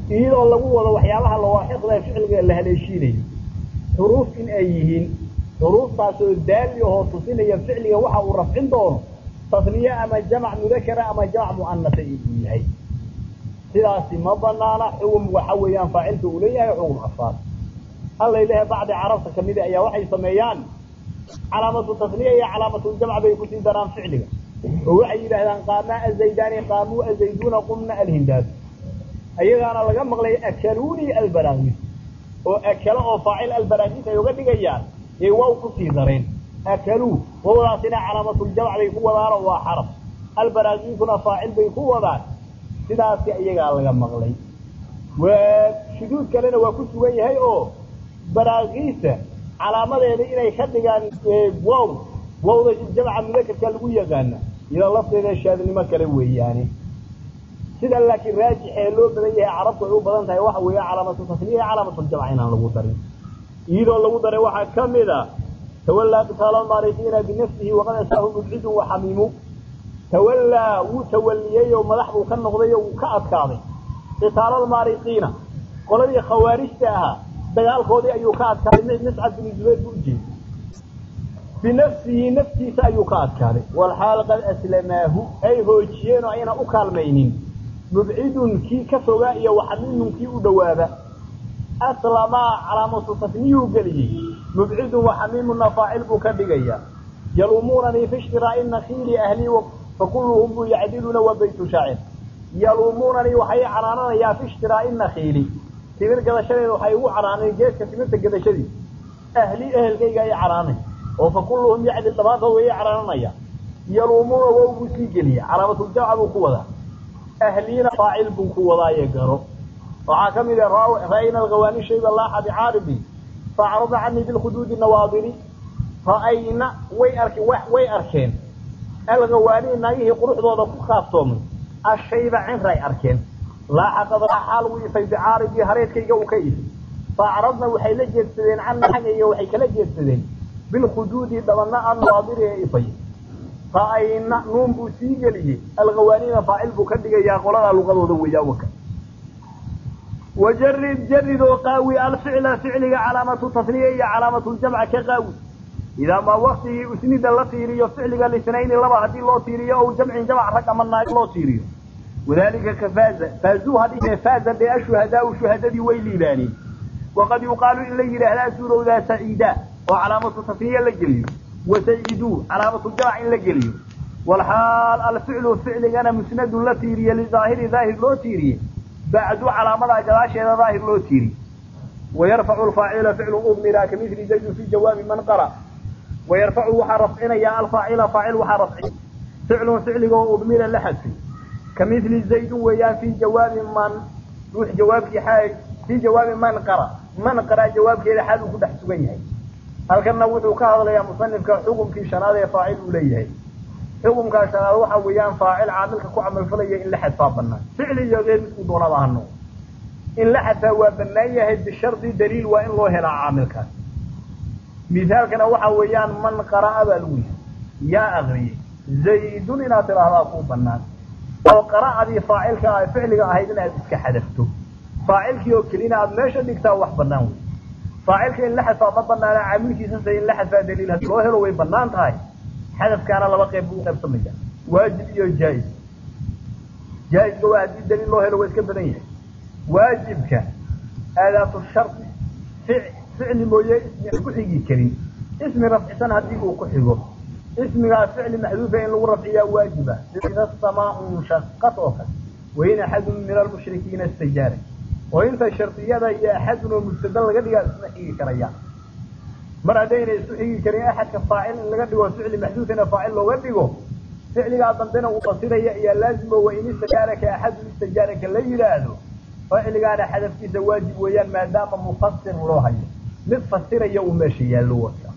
iyadoo lagu wado waxyaabaha lawaaxiqda ficliga la haleeshiinayo xuruuf in ay yihiin xuruuftaasoo daali ahoo tusinaya ficliga waxa uu rafcin doono tasniye ama jamac mudakara ama jamac mu'anasa inuu yahay sidaasi ma banaana xugum waxa weeyaan faacilka uu leeyahay xugum afaar alla ilahay bacdi carabta kamida ayaa waxay sameeyaan calaamatu tasniya iyo calaamatu jamc bay kusii daraan ficliga oo waxay yidhaahdaan qaamaa azaydaani qaamuu azayduuna qumna alhindaad ayagaana laga maqlay akaluni albaraagiis oo akalo oo faacil albaraagiis ay uga dhigayaan yay waaw kusii dareen akaluu wawdaasina calaamatuljamc bay ku wadaanoo waa xaraf albaraagiisuna faacil bay ku wadaan sidaasi iyagaa laga maqlay waa shuduud kalena waa ku sugan yahay oo baraagiisa calaamadeeda inay ka dhigaan wow wawda jamca mudakarka lagu yaqaana iyadoo lafteeda shaadnimo kale weeyaane sida laakiin raajixee loo badan yahay carabtu ay u badan tahay waxa weeya calaamatu tasniya calaamatuljamc inaan lagu darin iyadoo lagu daray waxaa kamid a tawallaa qitaala maarikiina binafsihi waqad asaahu mubcidun waxamiimu tawallaa wuu tawaliyey oo madax buu ka noqday oo wuu ka adkaaday qitaalalmaarikiina qoladii khawaarijta ahaa dagaalkoodii ayuu ka adkaaday miscad binu zubayr buu ujeeday binafsihi naftiisa ayuu ka adkaaday walxaal qad aslamaahu ay hoojiyeen oo ayna u kaalmaynin mubcidun kii ka fogaa iyo waxamiimun kii u dhowaaba aslamaa calaamatu tasniyuu geliyey mubcidun waxamiimuna faacil buu ka dhigayaa yaluumunanii fi ishtiraa'i nakiili ahlii fakulluhum buu yacdiluna wa baytu shaacir yaluumunanii waxay canaananayaa fi ishtiraa'i nakiili timir gadashadeeda waxay ugu canaaneen geedka timirta gadashadiisa ahli ehelkayga ay canaanay oo fakulluhum yacdil dhammaantood way canaananaya yaluumuuna wow buu sii geliya calaamatuljamca buu ku wadaa ahliina faacil buu ku wadaaye garo waxaa ka mid ah ra'ayna alghawaani shayba laaxa bicaaribi faacrada canii bilkhuduudi nawaadiri ra'ayna way arke way arkeen alghawaani naagihii quruxdooda ku kaaftoomay ashayba cinray arkeen laaxa qadraa xaal uu ifay bicaaribii hareedkayga uu ka ifay faacradna waxay la jeedsadeen cani xagayga waxay kala jeedsadeen bilkhuduudi dhabana annawaadiri ee ifay ra'ayna nuun buu sii geliyey alghawaanina faacil buu ka dhigayaa qoladaa luqadooda weeyaa waka wajarid jarid oo qaawi alficla ficliga calaamatu tasniya iyo calaamatu ljamca ka qaawi idaa maa waktigii usnida la tiiriyo ficliga lisnayni laba haddii loo tiiriyo ow jamcin jamc rag ama naag loo tiiriyo wadalika ka faaza faazuu hadhine faaza dee ashuhadaau shuhadadii way liibaaneen waqad yuqaalu in la yidhaahdaa suurowdaa saciida oo calaamatu tasniya la geliyo wasaciduu calaamatu jamc in la geliyo walxaal alficlu ficligana musnadun la tiiriye lidaahiri daahir loo tiiriye bacdu calaamadaa gadaasheeda daahir loo tiiri wayarfacu lfaacila ficlu udmira kamili zaydun fi jawaabi man qara wayarfacu waxaa rafcinayaa alfaacila faacil waxaa rafci ficlun ficligoo udmira la xadfay kamili zaydun weeyaan fi jawaabi man ruux jawaabkii xaal fi jawaabi man qara man qara jawaabkeeda xaal uu ku dhex sugan yahay halkanna wuxuu ka hadlayaa musanifka xukumkii shanaad ee faacil uu leeyahay xukumkaa shanaad waxa weeyaan faacil caamilka ku camalfalaya in la xadfaa banaan ficli iyo geer midkuu doonaba hano in la xadfaa waa banaan yahay bishardi daliil waa in loo helaa caamilkaas misaalkana waxa weeyaan man qara'a baa lagu yihi yaa akriyey zaydun inaad tidhaahdaa kuu banaan oo qara'adii faacilka ah ficliga ahayd inaad iska xadafto faacilkii oo kelina aad meesha dhigtaa wax banaan wey faacilka in la xadfaa ma banaana caamilkiisase in la xadfaa daliil haddii loo helo way banaan tahay xadafkaana laba qayb buu qaybsamaya waajib iyo jaa-is jaa-iska waa haddii daliil loo helo waa iska badan yahay waajibka aadaatu shardi ficli mooye ismi ku xigi karin ismi rafcisan haddii uu ku xigo ismigaas ficli maxduufa in lagu rafciyaa waajiba sida samaau shaqad oo kale wain axadun min almushrikiina istajaara oo inta shardiyada iyo axadun oo mubtada laga dhigaa isma xigi karayaan mar haddayna isku xigi karin axadka faacil in laga dhigo ficli maxduufina faacil looga dhigo ficligaa dambena uu fasiraya iyo laazimo wain istajaaraka axadun istajaaraka la yidhaahdo ficligaana xadafkiisa waajib weeyaan maadaama mufasir loo hayo mid fasiraya uu meesha yaallo wata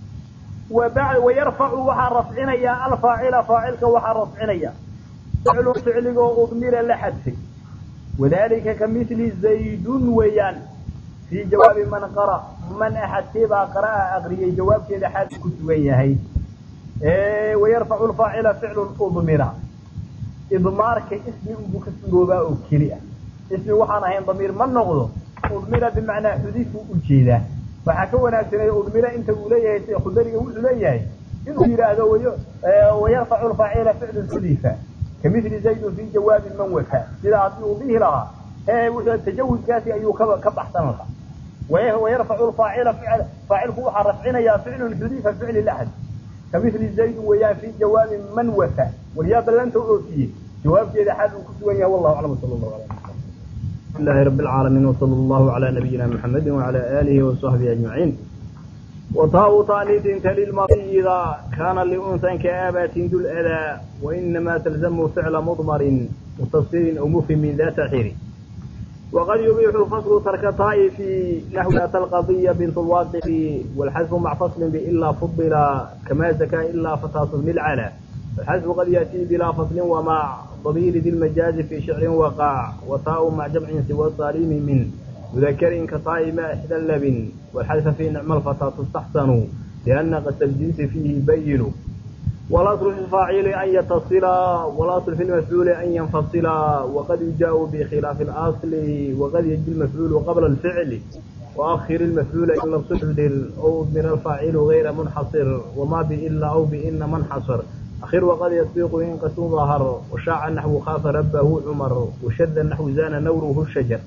wayarfacu waxaa rafcinaya alfaacila faacilka waxaa rafcinaya ficlu ficligoo udmira la xadfay wadalika kamili zaydun weeyaan fii jawaabi man qara man axadkeebaa qara'a akriyay jawaabkeeda xaal ku sugan yahay wayarfacu lfaacila ficlu udmira idmaarka ismi unbuu ka suroobaa oo keli ah ismi waxaan ahayn damiir ma noqdo udmira bimacnaa xudifu ujeedaa waxaa ka wanaagsanay udmira inta uu leeyahay khudariga wuxuu leeyahay inuu yidhaahdo wayarfacu lfaacila ficlu xudifa kamili zaydun fi jawaabin man waka sida haddii uu dhihi lahaa ee wuxuu tajawuzkaasi ayuu ka ka baxsan lahaa wayarfacu lfaacila faacilku waxaa rafcinayaa ficlun xudifa ficli laxad kamili zaydun weeyaan fi jawaabin man waka waryaa ballanta oofiyey jawaabkeeda xaal uu ku sugan yahay wallahu aclam sala allahu alay لله رب العالمين وصلى الله على نبينا محمد وعلى آله وصحبه أجمعين وطاء طانيث تلي الماضي إذا كان لأنثى كآبة ذو الأذى وإنما تلزم فعل مضمر متصل أو مفهم من ذات حير وقد يبيح الفصل ترك طاء في نحو ذات القضية بنت الواقع والحذف مع فصل بإلا فضل كما زكى إلا فتاة العلا الحذف قد يأتي بلا فصل ومع ضمير ذي المجاز في شعر وقع وطاء مع جمع سوى الصارم من مذكر كطاء ما إحدى اللبن والحذف في نعم الفتاة تستحسن لأن قد الجنس فيه بين والأصل في الفاعل أن يتصل والأصل في المفعول أن ينفصل وقد يجاء بخلاف الأصل وقد يجي المفعول قبل الفعل وأخر المفعول إن لم تحضر أو من الفاعل غير منحصر وما بإلا أو بإن منحصر أخير وقد يسبق إن قسم ظهر وشاع نحو خاف ربه عمر وشد نحو زان نوره الشجر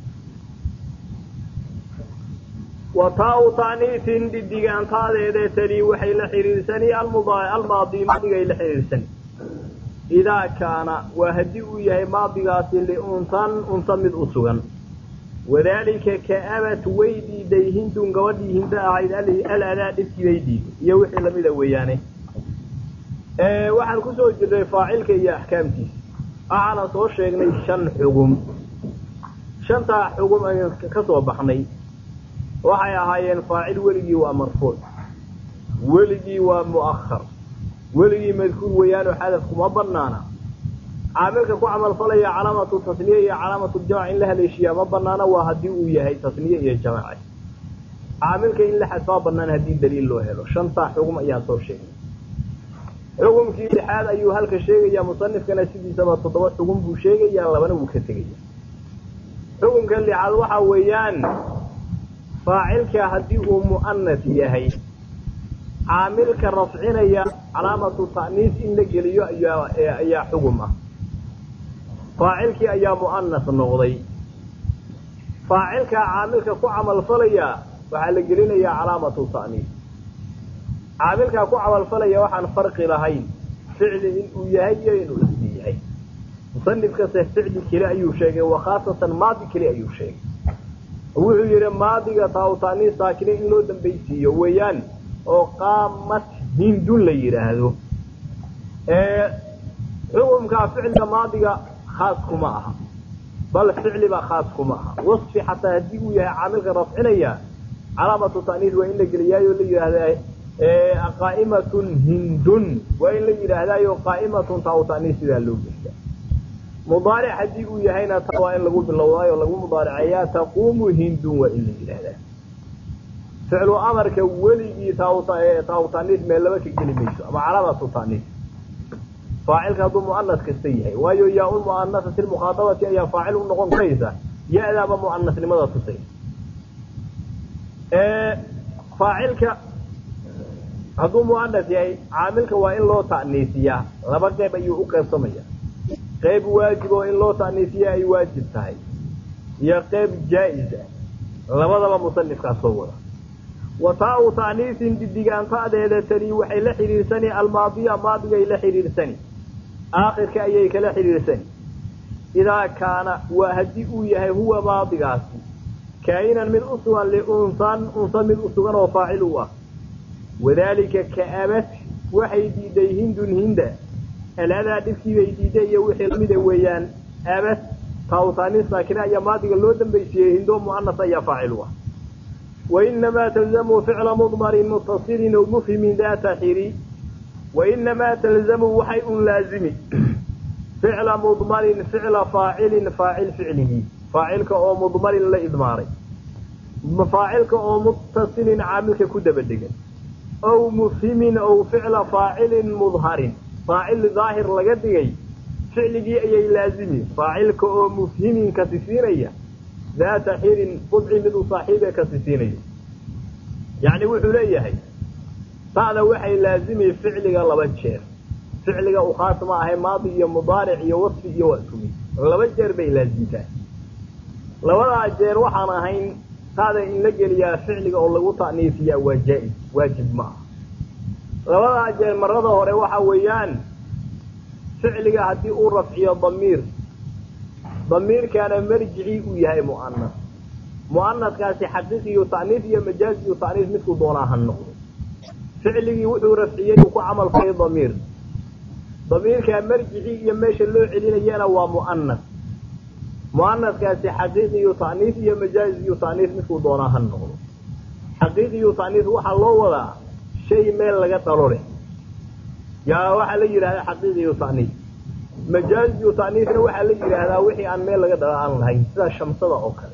وطاء تعنيف ددقان طالع تلي وحي لحريرسني الماضي ماضي لحريرسني إذا كان وهدئ يهي ماضي قاسل لأنثان أنثمد أسغا وذلك كأبت ويدي ديهن دون قودي هند أعيد الألاء دفك ويدي يوحي لمدى وياني waxaan ku soo jirnay faacilka iyo axkaamtiisa waxaana soo sheegnay shan xugum shantaa xugum ayaan ka soo baxnay waxay ahaayeen faacil weligii waa marfuuc weligii waa mu'ahar weligii madkuur weeyaanoo xadaf kuma banaana caamilka ku camalfalaya calaamatu tasniye iyo calaamatu jamc in la haleeshiyaa ma banaana waa haddii uu yahay tasniye iyo jamce caamilka in la xadfaa banaan haddii daliil loo helo shantaa xugum ayaan soo sheegnay xukumkii lixaad ayuu halka sheegayaa musanifkana sidiisaba toddoba xugum buu sheegayaa labana wuu ka tegaya xukumka lixaad waxa weeyaan faacilka haddii uu mu'anas yahay caamilka rafcinaya calaamatu ta'niis in la geliyo ayaa xugum ah faacilkii ayaa mu'anas noqday faacilka caamilka ku camalfalaya waxaa la gelinayaa calaamatu ta'niis caamilkaa ku camalfalaya waxaan farqi lahayn ficli inuu yahay iyo inuu ismi yahay musanifkase ficli keli ayuu sheegay wa khaasatan maadi keli ayuu sheegay wuxuu yidhi maadiga taawtaanii saakine in loo dambaysiiyo weeyaan oo qaamat hindun la yidhaahdo xukumkaa ficilka maadiga khaas kuma aha bal ficliba khaas kuma aha wasfi xataa haddii uu yahay caamilka rafcinaya calaamatu ta'niis waa in la geliyaayo la yidhaahdaa qaa'imatun hindun waa in la yidhaahdaayo qaa'imatun taawtaanii sidaa loo geliya mudaaric haddii uu yahayna ta waa in lagu bilowdaayo lagu mudaariceeyaa taquumu hindun waa in la yidhaahdaa ficlu amarka weligii taawtaaniis meel laba ka geli mayso ama calaamatu ta'niis faacilka hadduu mu'anas kasta yahay waayo yaa un mu'anasati lmukhaadabati ayaa faacil u noqon karaysa ya-daaba mu'anasnimada tusay faacilka hadduu mu'anas yahay caamilka waa in loo ta'niisiyaa laba qeyb ayuu u qaybsamaya qeyb waajib oo in loo ta'niisiya ay waajib tahay iyo qeyb jaa-is ah labadaba musanifkaa soo wada wa taa-u ta'niisin didigaanta'deeda tani waxay la xidhiirsani almaadiya maadigay la xidhiirsani aakhirka ayay kala xidhiirsani idaa kaana waa haddii uu yahay huwa maadigaasi kaa'inan mid u sugan liunsan unsa mid u sugan oo faacil u ah wadaalika ka'abat waxay diiday hindun hinda aladaa dhibkii bay diiday iyo wixii lamida weeyaan abad taawtaani saakina ayaa maadiga loo dambaysiiyey hindo mu'anas ayaa faacil u ah wainamaa talzamu ficla mudmarin mutasilin o mufhimin daata xiri wainamaa talzamu waxay un laazimi ficla mudmarin ficla faacilin faacil ficlihi faacilka oo mudmarin la idmaaray faacilka oo mutasilin caamilka ku daba degan ow mufhimin ow ficla faacilin mudharin faacil daahir laga dhigay ficligii ayay laazimi faacilka oo mufhimin kasisiinaya daata xirin budci mid u saaxiibe kasisiinayo yacni wuxuu leeyahay ta'da waxay laazimi ficliga laba jeer ficliga u khaas ma ahay maadi iyo mudaaric iyo wasfi iyo wasumi laba jeer bay laazimtaa labadaa jeer waxaan ahayn ta'da in la geliyaa ficliga oo lagu ta'niifiyaa waa jaa-is waajib ma aha labadaa jeer marada hore waxa weeyaan ficliga haddii uu rafciyo damiir damiirkaana marjicii uu yahay mu'anas mu'anaskaasi xaqiiqiyu ta'niif iyo majaaziyu ta'niif midkuu doonaa ha noqdo ficligii wuxuu rafciyey uu ku camal falay damiir damiirkaa marjicii iyo meesha loo celinayana waa mu'anas mu'anaskaasi xaqiiqiyu ta'niif iyo majaaziyu ta'niif midkuu doonaa ha noqdo xaqiiqiyu ta'niif waxaa loo wadaa shay meel laga dhalo leh yaa waxaa la yidhahdaa xaqiiqiyu ta'niif majaaziyu ta'niifna waxaa la yidhaahdaa wixii aan meel laga dhalo aan lahayn sida shamsada oo kale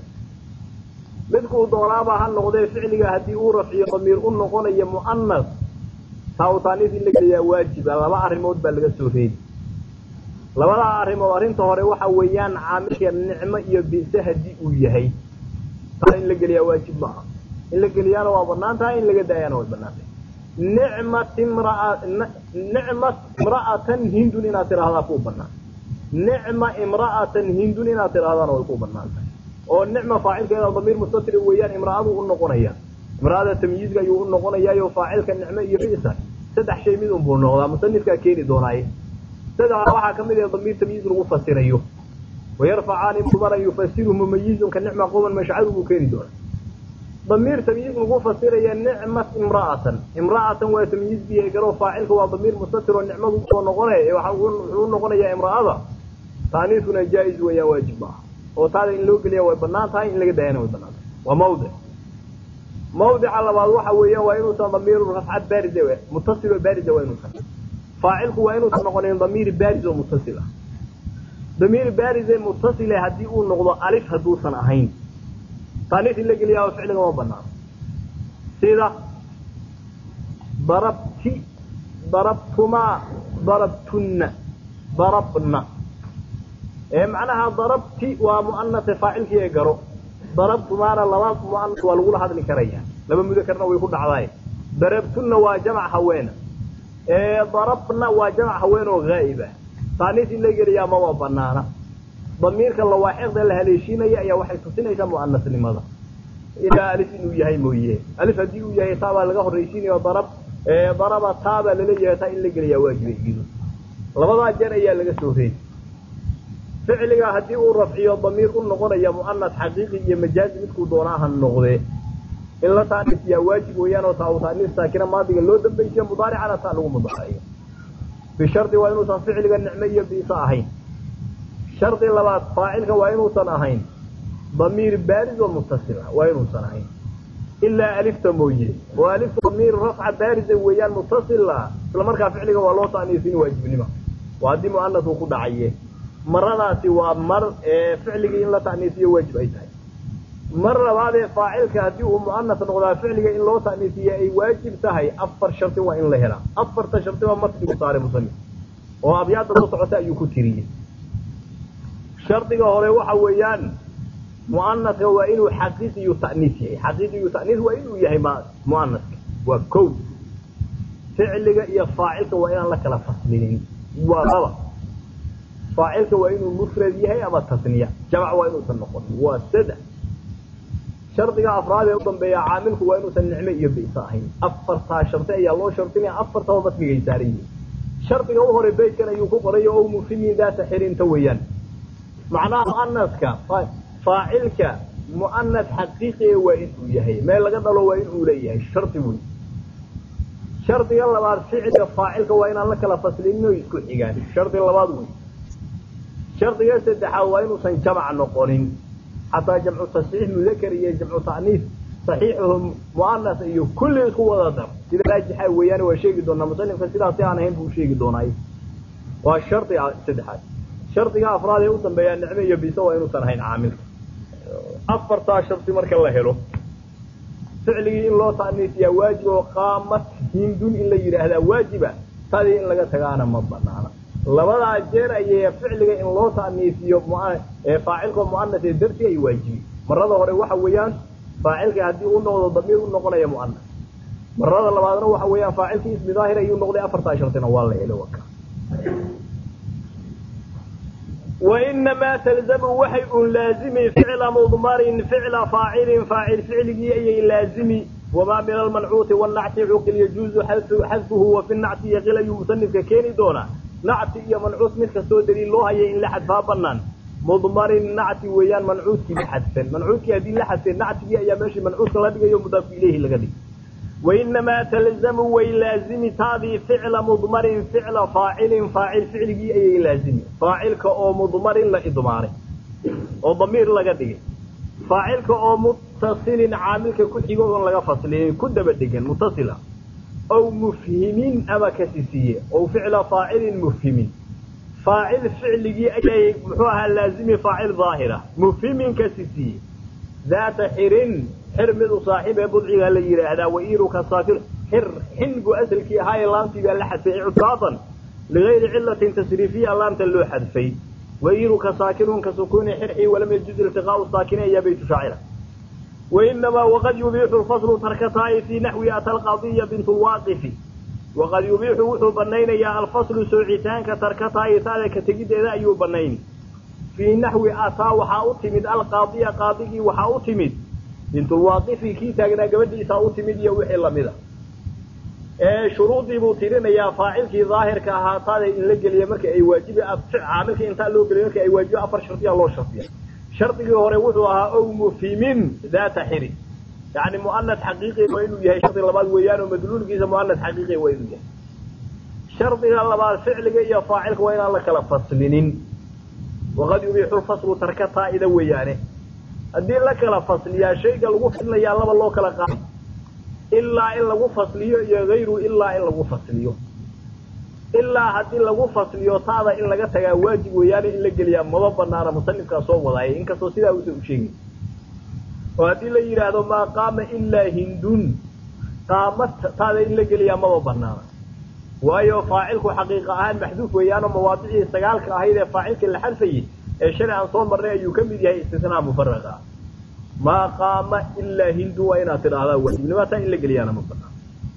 midkuu doonaaba ha noqdee ficliga haddii uu rafciyo damiir u noqonayo mu'anas taa u ta'niif in la geliyaa waajiba laba arrimood baa laga soo reedi labadaa arrimood arrinta hore waxa weeyaan caamilka nicmo iyo bi'se haddii uu yahay taa in la geliyaa waajib ma aha in la geliyaana waa banaan tahay in laga daayaana way banaan tahay nicmat imraa nicmat imra'atan hindun inaad tidhaahdaa kuu banaan nicma imra'atan hindun inaad tidhahdaana way ku banaan tahay oo nicma faacilkeeda damiir mustatiri weeyaan imra'adu u noqonaya imra'ada tamyiizka ayuu u noqonayaayo faacilka nicmo iyo bi'sa saddex shay mid unbuu noqdaa musanifkaa keeni doonaaye saddexda waxaa ka mid ah damiir tamyiiz lagu fasirayo wayarfacaani mudara yufasiru mumayizun ka nicma qoman mashcadu buu keeni doonaa damiir tamyiiz lagu fasiraya nicmat imra'atan imra'atan waa tamyiizbiya garo faacilka waa damiir mustatir oo nicmadu usoo noqonaya wuxuu u noqonayaa imra'ada taaniifuna jaa-is weeyaan waajib maaha oo taada in loo geliya way banaan tahay in laga daayana way banaan tahay waa mawdic mawdica labaad waxa weeyaan waa inuusan damiiru rafca baariz mutasil oo baariza waa inuusan faacilku waa inuusan noqonin damiir baariz oo mutasil ah damiir baarize mutasile haddii uu noqdo alif hadduusan ahayn taaniif in la geliyaa ficliga ma banaan sida darabti darabtumaa darabtunna darabna ee macnaha darabti waa mu'anase faacilkii ee garo darabtumaana laba mu'anas waa lagula hadli karaya laba mudakarna way ku dhacdaay darabtunna waa jamac haweena ee darabna waa jamac haween oo haa'iba taaniif in la geliyaa maba banaana damiirka lawaaxiqda la haleeshiinaya ayaa waxay tusinaysaa mu'anasnimada ilaa alif inuu yahay mooye alif haddii uu yahay taabaa laga horraysiinayo darab daraba taabaa laleeyahay taa in la geliyaa waajiba igidu labadaa jeer ayaa laga soo reedi ficliga haddii uu rafciyo damiir u noqonaya mu'anas xaqiiqi iyo majaazi midkuu doonaa ha noqdee in la taanifiyaa waajib weeyaan oo taa uu taaniif saakina maadiga loo dambaysiyo mudaaricana taa lagu mudaarayo bishardi waa inuusan ficliga nicmo iyo biisa ahayn shardi labaad faacilka waa inuusan ahayn damiir baariz oo mutasila waa inuusan ahayn ilaa alifta mooye oo alifta damiir rafca baariza weeyaan mutasila isla markaa ficliga waa loo taaniifin waajibnimo waa haddii mu'anas uu ku dhacaye maradaasi waa mar ee ficligii in la ta'niifiyo waajib ay tahay mar labaadee faacilka haddii uu mu'anas noqdaa ficliga in loo ta'niifiye ay waajib tahay afar shardi waa in la helaa afarta shardi waa matnigu saaray musanif oo abyaadda soo socota ayuu ku tiriyey shardiga hore waxa weeyaan mu'anaska waa inuu xaqiiqiyu ta'niis yahay xaqiiqiyu ta'niis waa inuu yahay mu'anaska waa kow ficliga iyo faacilka waa inaan la kala faslinin waa laba faacilka waa inuu mufrad yahay ama tasniya jamac waa inuusan noqonin waa saddex shardiga afraad ee u dambeeya caamilku waa inuusan nicmo iyo bisa ahayn afartaa shardi ayaa loo shardinaya afartaba matnigay saaran yihiin shardiga u hore beytkan ayuu ku qoray oo mufhimin daata xirinta weeyaan macnaha mu'anaska faacilka mu'anas xaqiiqiga waa inuu yahay meel laga dhalo waa inuu leeyahay shardi wey shardiga labaad ficilka faacilka waa inaan la kala faslinin oo isku xigaan shardi labaad wey shardiga saddexaad waa inuusan jamac noqonin xataa jamcu tasxiix mudakar iyo jamcu ta'niif saxiixuhu mu'anas iyo kulli isku wada dar sida raajixa weeyaan waa sheegi doonaa musanifka sidaasi aan ahayn buu sheegi doonaa waa shardi saddexaad shardiga afraad ee u dambeeyaa nicmo iyo bisa waa inuusan ahayn caamilka afartaa shardi marka la helo ficligii in loo ta'niifiyaa waajib oo qaamat hindun in la yidhaahdaa waajiba tadii in laga tagaana ma banaana labadaa jeer ayay ficliga in loo ta'niisiyo faacilkao mu'anas ee dartii ay waajibi marada hore waxa weeyaan faacilka haddii u noqdo damiir u noqonaya mu'anas marada labaadna waxa weeyaan faacilkii ismi daahir ayuu noqday afartaa shartina waa la helo waka wainamaa talzamu waxay un laazimi ficla mudmarin ficla faacilin faacil ficligii ayay laazimi wamaa min almancuuti wanacti cuqil yajuuzu xadfuhu wa fi nacti yaqil ayuu musanifka keeni doonaa nacti iyo mancuus mid kastoo daliil loo hayay in la xadfaa banaan mudmarin nacti weeyaan mancuudkii la xadfan mancuudkii haddii la xadfeen nactigii ayaa meeshii mancuudka la dhigayo mudaafu ileyhi laga dhigay wainamaa talzamu way laazimi taadii ficla mudmarin ficla faacilin faacil ficligii ayay laazimi faacilka oo mudmarin la idmaaray oo damiir laga dhigay faacilka oo mutasilin caamilka ku xigo oon laga faslinin ku daba dhegan mutasila ow mufhimin ama kasisiiye ow ficla faacilin mufhimin faacil ficligii ayay muxuu ahaa laazimi faacil daahira mufhimin kasisiiye daata xirin xir mid u saaxiib ee budciga la yidhaahdaa wairuka saakir xir xin buu asalkii ahaaye laamtii baa la xadfay ictaadan ligayri cilatin tasriifiya laamta loo xadfay wairuka saakirun ka sukuuni xirxii walam yajuz iltiqaau saakini ayaa baytu shaacira wainamaa waqad yubiixu lfaslu tarkataa'i fii naxwi ata alqadiya bint lwaaqifi waqad yubiixu wuxuu banaynayaa alfaslu soocitaanka tarkataa'i taada ka tegiddeeda ayuu banayn fii naxwi ataa waxaa u timid alqaadiya qaadigii waxaa u timid bintulwaaqifi kii taagnaa gabadhiisaa u timid iyo wixii lamida ee shuruudii buu tirinayaa faacilkii daahirka ahaa taada in la geliya marka ay waajibi caamilka intaa loo geliya marka ay waajibo afar shardiya loo shardiya shardigii hore wuxuu ahaa ow mufhimin daata xiri yani mu'anas xaqiiqi waa inuu yahay shardi labaad weeyaan oo madluulkiisa mu'anas xaqiiqi waa inuu yahay shardiga labaad ficliga iyo faacilka waa inaan la kala faslinin waqad yubiixu lfaslu tarka taa'ida weeyaane haddii la kala fasliyaa shayga lagu fadlayaa laba loo kala qaado ilaa in lagu fasliyo iyo hayru ilaa in lagu fasliyo ilaa haddii lagu fasliyo taada in laga tagaa waajib weeyaane in la geliyaa maba banaana musanifkaa soo wadaayay inkastoo sidaa uusan u sheegin oo haddii la yidhaahdo maa qaama ilaa hindun qaama taada in la geliyaa maba banaana waayo faacilku xaqiiqa ahaan maxduuf weeyaanoo mawaadicii sagaalka ahayd ee faacilka la xadfayay ee shalay aan soo marnay ayuu ka mid yahay istisnaa mufaraqa maa qaama ilaa hindu waa inaad tidhaahdaa waajibnima taa in la geliyaana ma banaan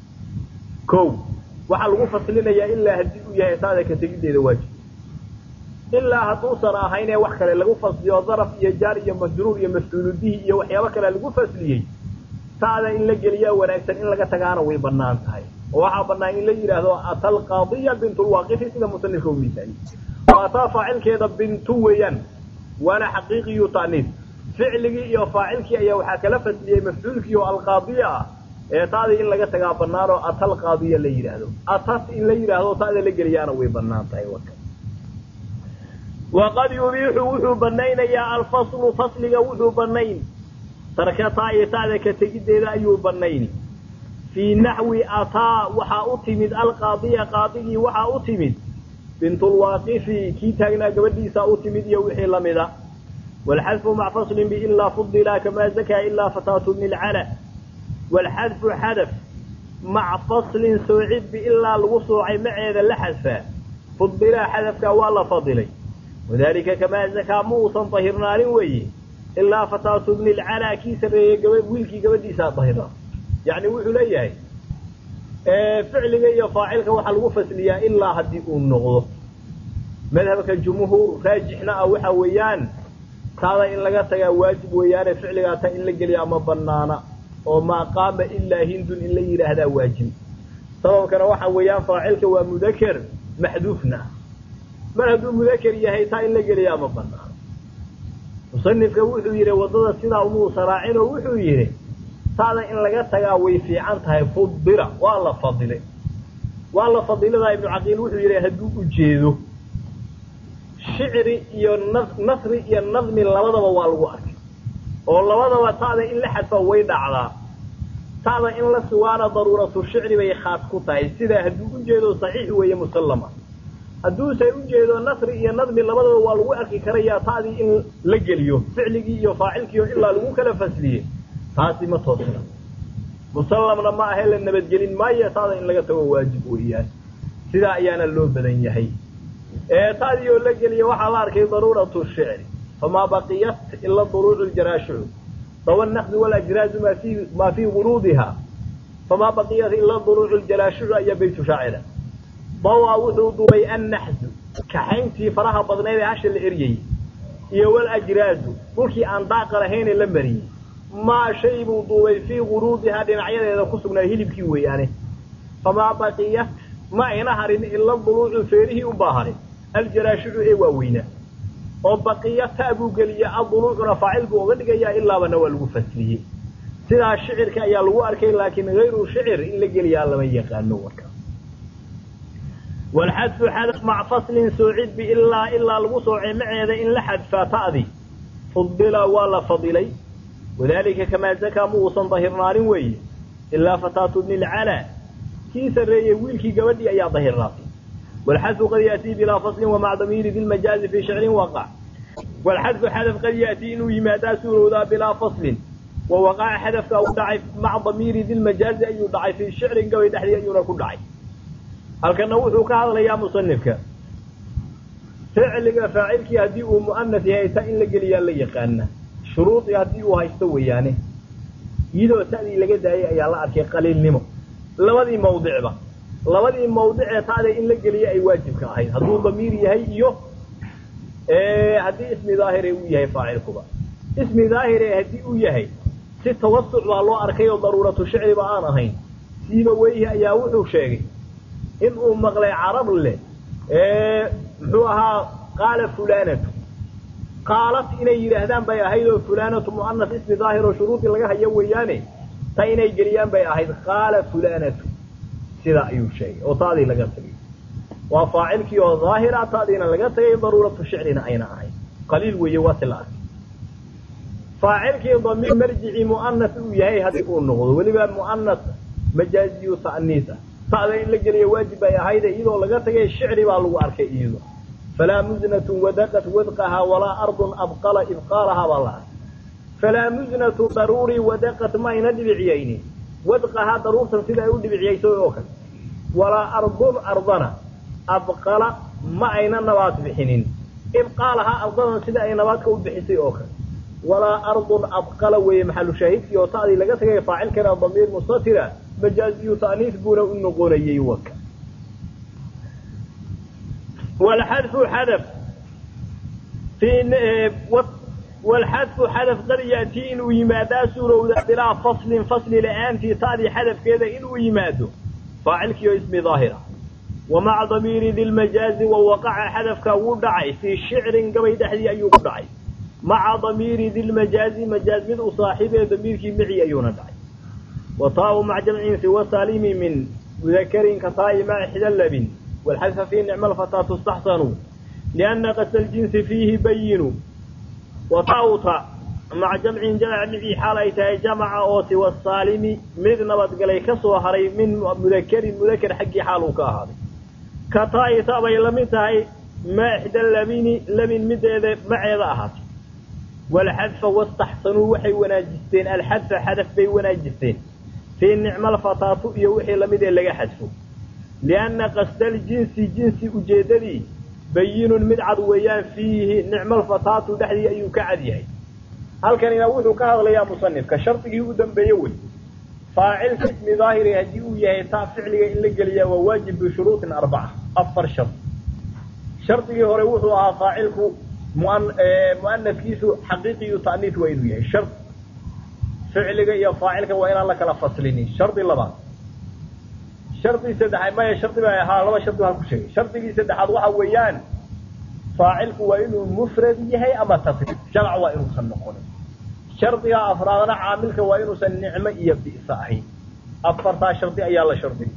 ko waxaa lagu faslinayaa ilaa haddii uu yahay taada ka tegiddeeda waajib ilaa hadduusan ahayn ee wax kale lagu fasliyo daraf iyo jaar iyo majruur iyo mafcuulubihi iyo waxyaabo kale lagu fasliyey taada in la geliyaa wanaagsan in laga tagaana way banaan tahay oo waxaa banaan in la yidhaahdo ata alqaadiya bintulwaaqifi sida musanifka u misaaliy oo ataa faacilkeeda bintu weeyaan waana xaqiiqiyu ta'niis ficligii iyo faacilkii ayaa waxaa kala fasliyey mafcuulkii oo alqaadiya ah ee taadii in laga tagaa banaan oo ata alqaadiya la yidhaahdo atas in la yidhaahdo taada la geliyaana way banaan tahay waka waqad yubiixu wuxuu banaynayaa alfaslu fasliga wuxuu banayn tarkataa iyo taada ka tegiddeeda ayuu banayni fii naxwi ataa waxaa u timid alqaadiya qaadigii waxaa u timid bintulwaaqifi kii taagnaa gabadhiisaa u timid iyo wixii lamida waalxadfu mac faslin biilaa fudila kamaa zakaa ilaa fataatu bni lcala waalxadfu xadaf mac faslin soocid biilaa lagu soocay maceeda la xadfaa fudilaa xadafkaa waa la fadilay wadalika kamaa zakaa ma uusan dahirnaanin weeye ilaa fataatu bni lcalaa kii sarreeyey gaba wiilkii gabadhiisaa dahirnaa yacni wuxuu leeyahay ficliga iyo faacilka waxaa lagu fasliyaa ilaa haddii uu noqdo madhabka jumhuur raajixna ah waxa weeyaan taada in laga tagaa waajib weeyaane ficligaa ta in la geliyaa ma banaana oo maa qaama ilaa hindun in la yidhaahdaa waajib sababkana waxa weeyaan faacilka waa mudaker maxduufna mar hadduu mudaker yahay taa in la geliyaa ma banaano musanifka wuxuu yidhi waddada sidaa umuusa raacin oo wuxuu yidhi taada in laga tagaa way fiican tahay fudila waa la fadilay waa la fadiladaa ibnu caqiil wuxuu yidhi hadduu ujeedo shicri iyo nasri iyo nadmi labadaba waa lagu arkay oo labadaba ta'da in la xadfa way dhacdaa ta'da in la sugaana daruuratu shicri bay khaas ku tahay sidaa hadduu ujeedo saxiix weeye musallama hadduusan ujeedo nasri iyo nadmi labadaba waa lagu arki karayaa ta'dii in la geliyo ficligii iyo faacilkiio ilaa lagu kala fasliye taasi ma toosna musallamna ma ahe la nabadgelin maayo taada in laga tago waajib weeyaan sidaa ayaana loo badan yahay taadii oo la geliya waxaa la arkay daruuratu shicri famaa baqiyat ila duruucu ljaraashicu dawa naqdi walajraazu maa fi maa fii guruudiha famaa baqiyat ila duruucu ljaraashicu ayaa baytu shaacira dawa wuxuu duubay annaxdu kaxayntii faraha badnayd ee hasha la eryayey iyo walajraazu dhulkii aan daaqa lahaynee la mariyey maa shay buu duubay fii guruudihaa dhinacyadeeda ku sugnaa hilibkii weeyaane famaa baqiyat ma ayna harin ila duluucu feerihii unbaa harin aljaraashicu ee waaweynaa oo baqiyata buu geliya aduluucuna faacil buu oga dhigayaa ilaabana waa lagu fasliyey sidaa shicirka ayaa lagu arkay laakiin hayru shicir in la geliyaa lama yaqaano warka walxadfu xadaf mac faslin soocid biilaa ilaa lagu soocay maceeda in la xadfaa ta'di fudila waa la fadilay wadalika kamaa zakaa ma uusan dahirnaanin weeye ilaa fataatu bni lcalaa kii sarreeyey wiilkii gabadhii ayaa dahirnaatay walxadfu qad yaatii bilaa faslin wamac damiiri dilmajaazi fii shicrin waqac walxadfu xadaf qad yaatii inuu yimaadaa suurowdaa bilaa faslin wa waqaca xadafka u dhacay maca damiiri dilmajaazi ayuu dhacay fii shicrin gabay dhexdii ayuuna ku dhacay halkana wuxuu ka hadlayaa musanifka ficliga faacilkii haddii uu mu'anas yahay ta in la geliyaa la yaqaana shuruudii haddii uu haysto weeyaane iyadoo ta'dii laga daayay ayaa la arkay qaliilnimo labadii mawdicba labadii mawdicee ta'da in la geliya ay waajibka ahayd hadduu damiir yahay iyo haddii ismi daahire uu yahay faacilkuba ismi daahire haddii uu yahay si tawasuc baa loo arkay oo daruuratu shicriba aan ahayn siiba weyhi ayaa wuxuu sheegay in uu maqlay carab leh muxuu ahaa qaala fulanatu qaalat inay yidhaahdaan bay ahayd oo fulanatu mu'anas ismi daahir oo shuruudii laga hayo weeyaane ta inay geliyaan bay ahayd qaala fulanatu sidaa ayuu sheegay oo taadii laga tagay waa faacilkii oo daahira taadiina laga tagay daruuratu shicrina ayna ahayd qaliil weeye waa si la arkay faacilkii damiir marjicii mu'anas uu yahay haddii uu noqdo weliba mu'anas majaaziyu ta'niis ah ta'da in la geliya waajib bay ahayde iyadoo laga tagay shicri baa lagu arkay iyado falaa muznatu wadaqat wadqahaa walaa ardun abqala ibqaalahaa baa la arkay falaa muznatu daruurii wadaqat ma ayna dhibiciyaynin wadqahaa daruurtan sida ay u dhibiciyayso oo kale walaa ardun ardana abqala ma ayna nabaad bixinin ibqaalahaa ardadan sida ay nabaadka u bixisay oo kale walaa ardun abqala weeye maxalu shaahidkii oo ta'dii laga tagay faacilkana damiir mustatira majaaziyu ta'niis buuna u noqonayay waka walxadfu xadaf walxadfu xadaf qad yaatii inuu yimaadaa suurowda bilaa faslin fasli la-aantii ta'dii xadafkeeda inuu yimaado faacilkii oo ismi daahira wa maca damiiri dilmajaazi wa waqaca xadafka wuu dhacay fii shicrin gabay dhexdii ayuu ku dhacay maca damiiri dilmajaazi majaaz mid u saaxiibee damiirkii mici ayuuna dhacay wa taau maca jamcin siwa saalimi min mudakarin ka taa'i maca xidalabin walxadfa fii nicma alfataa tustaxsanu lianna qasda aljinsi fiihi bayinu wa taauta maca jamcin jamac mici xaal ay tahay jamaca oo siwa saalimi mid nabadgalay ka soo haray min mudakarin mudakar xaggii xaal uu ka ahaaday ka taa'i ta bay la mid tahay ma ixda labini labin mideeda maceeda ahaatay walxadfa wastaxsanuu waxay wanaajisteen alxadfa xadaf bay wanaajisteen fii nicma alfataatu iyo wixii lamid ee laga xadfo lianna qasda aljinsi jinsi ujeeddadii bayinun mid cad weeyaan fiihi nicma alfataatu dhexdii ayuu ka cad yahay halkanina wuxuu ka hadlayaa musanifka shardigii u dambeeye wey faacilka ismi daahiri haddii uu yahay taa ficliga in la geliyaa waa waajib bishuruuطin arbaca afar shard shardigii hore wuxuu ahaa faacilku mu'anaskiisu xaqiiqiyu ta'niis waa inuu yahay shard ficliga iyo faacilka waa inaan la kala faslinin shardi labaad shardi saddexaad maya shardi ba ahaa laba shardi baan ku sheegay shardigii saddexaad waxa weeyaan faacilku waa inuu mufrad yahay ama tasriif jamc waa inuusan noqonin shardiga afraadna caamilka waa inuusan nicmo iyo bi'sa ahayn afartaa shardi ayaa la shardigay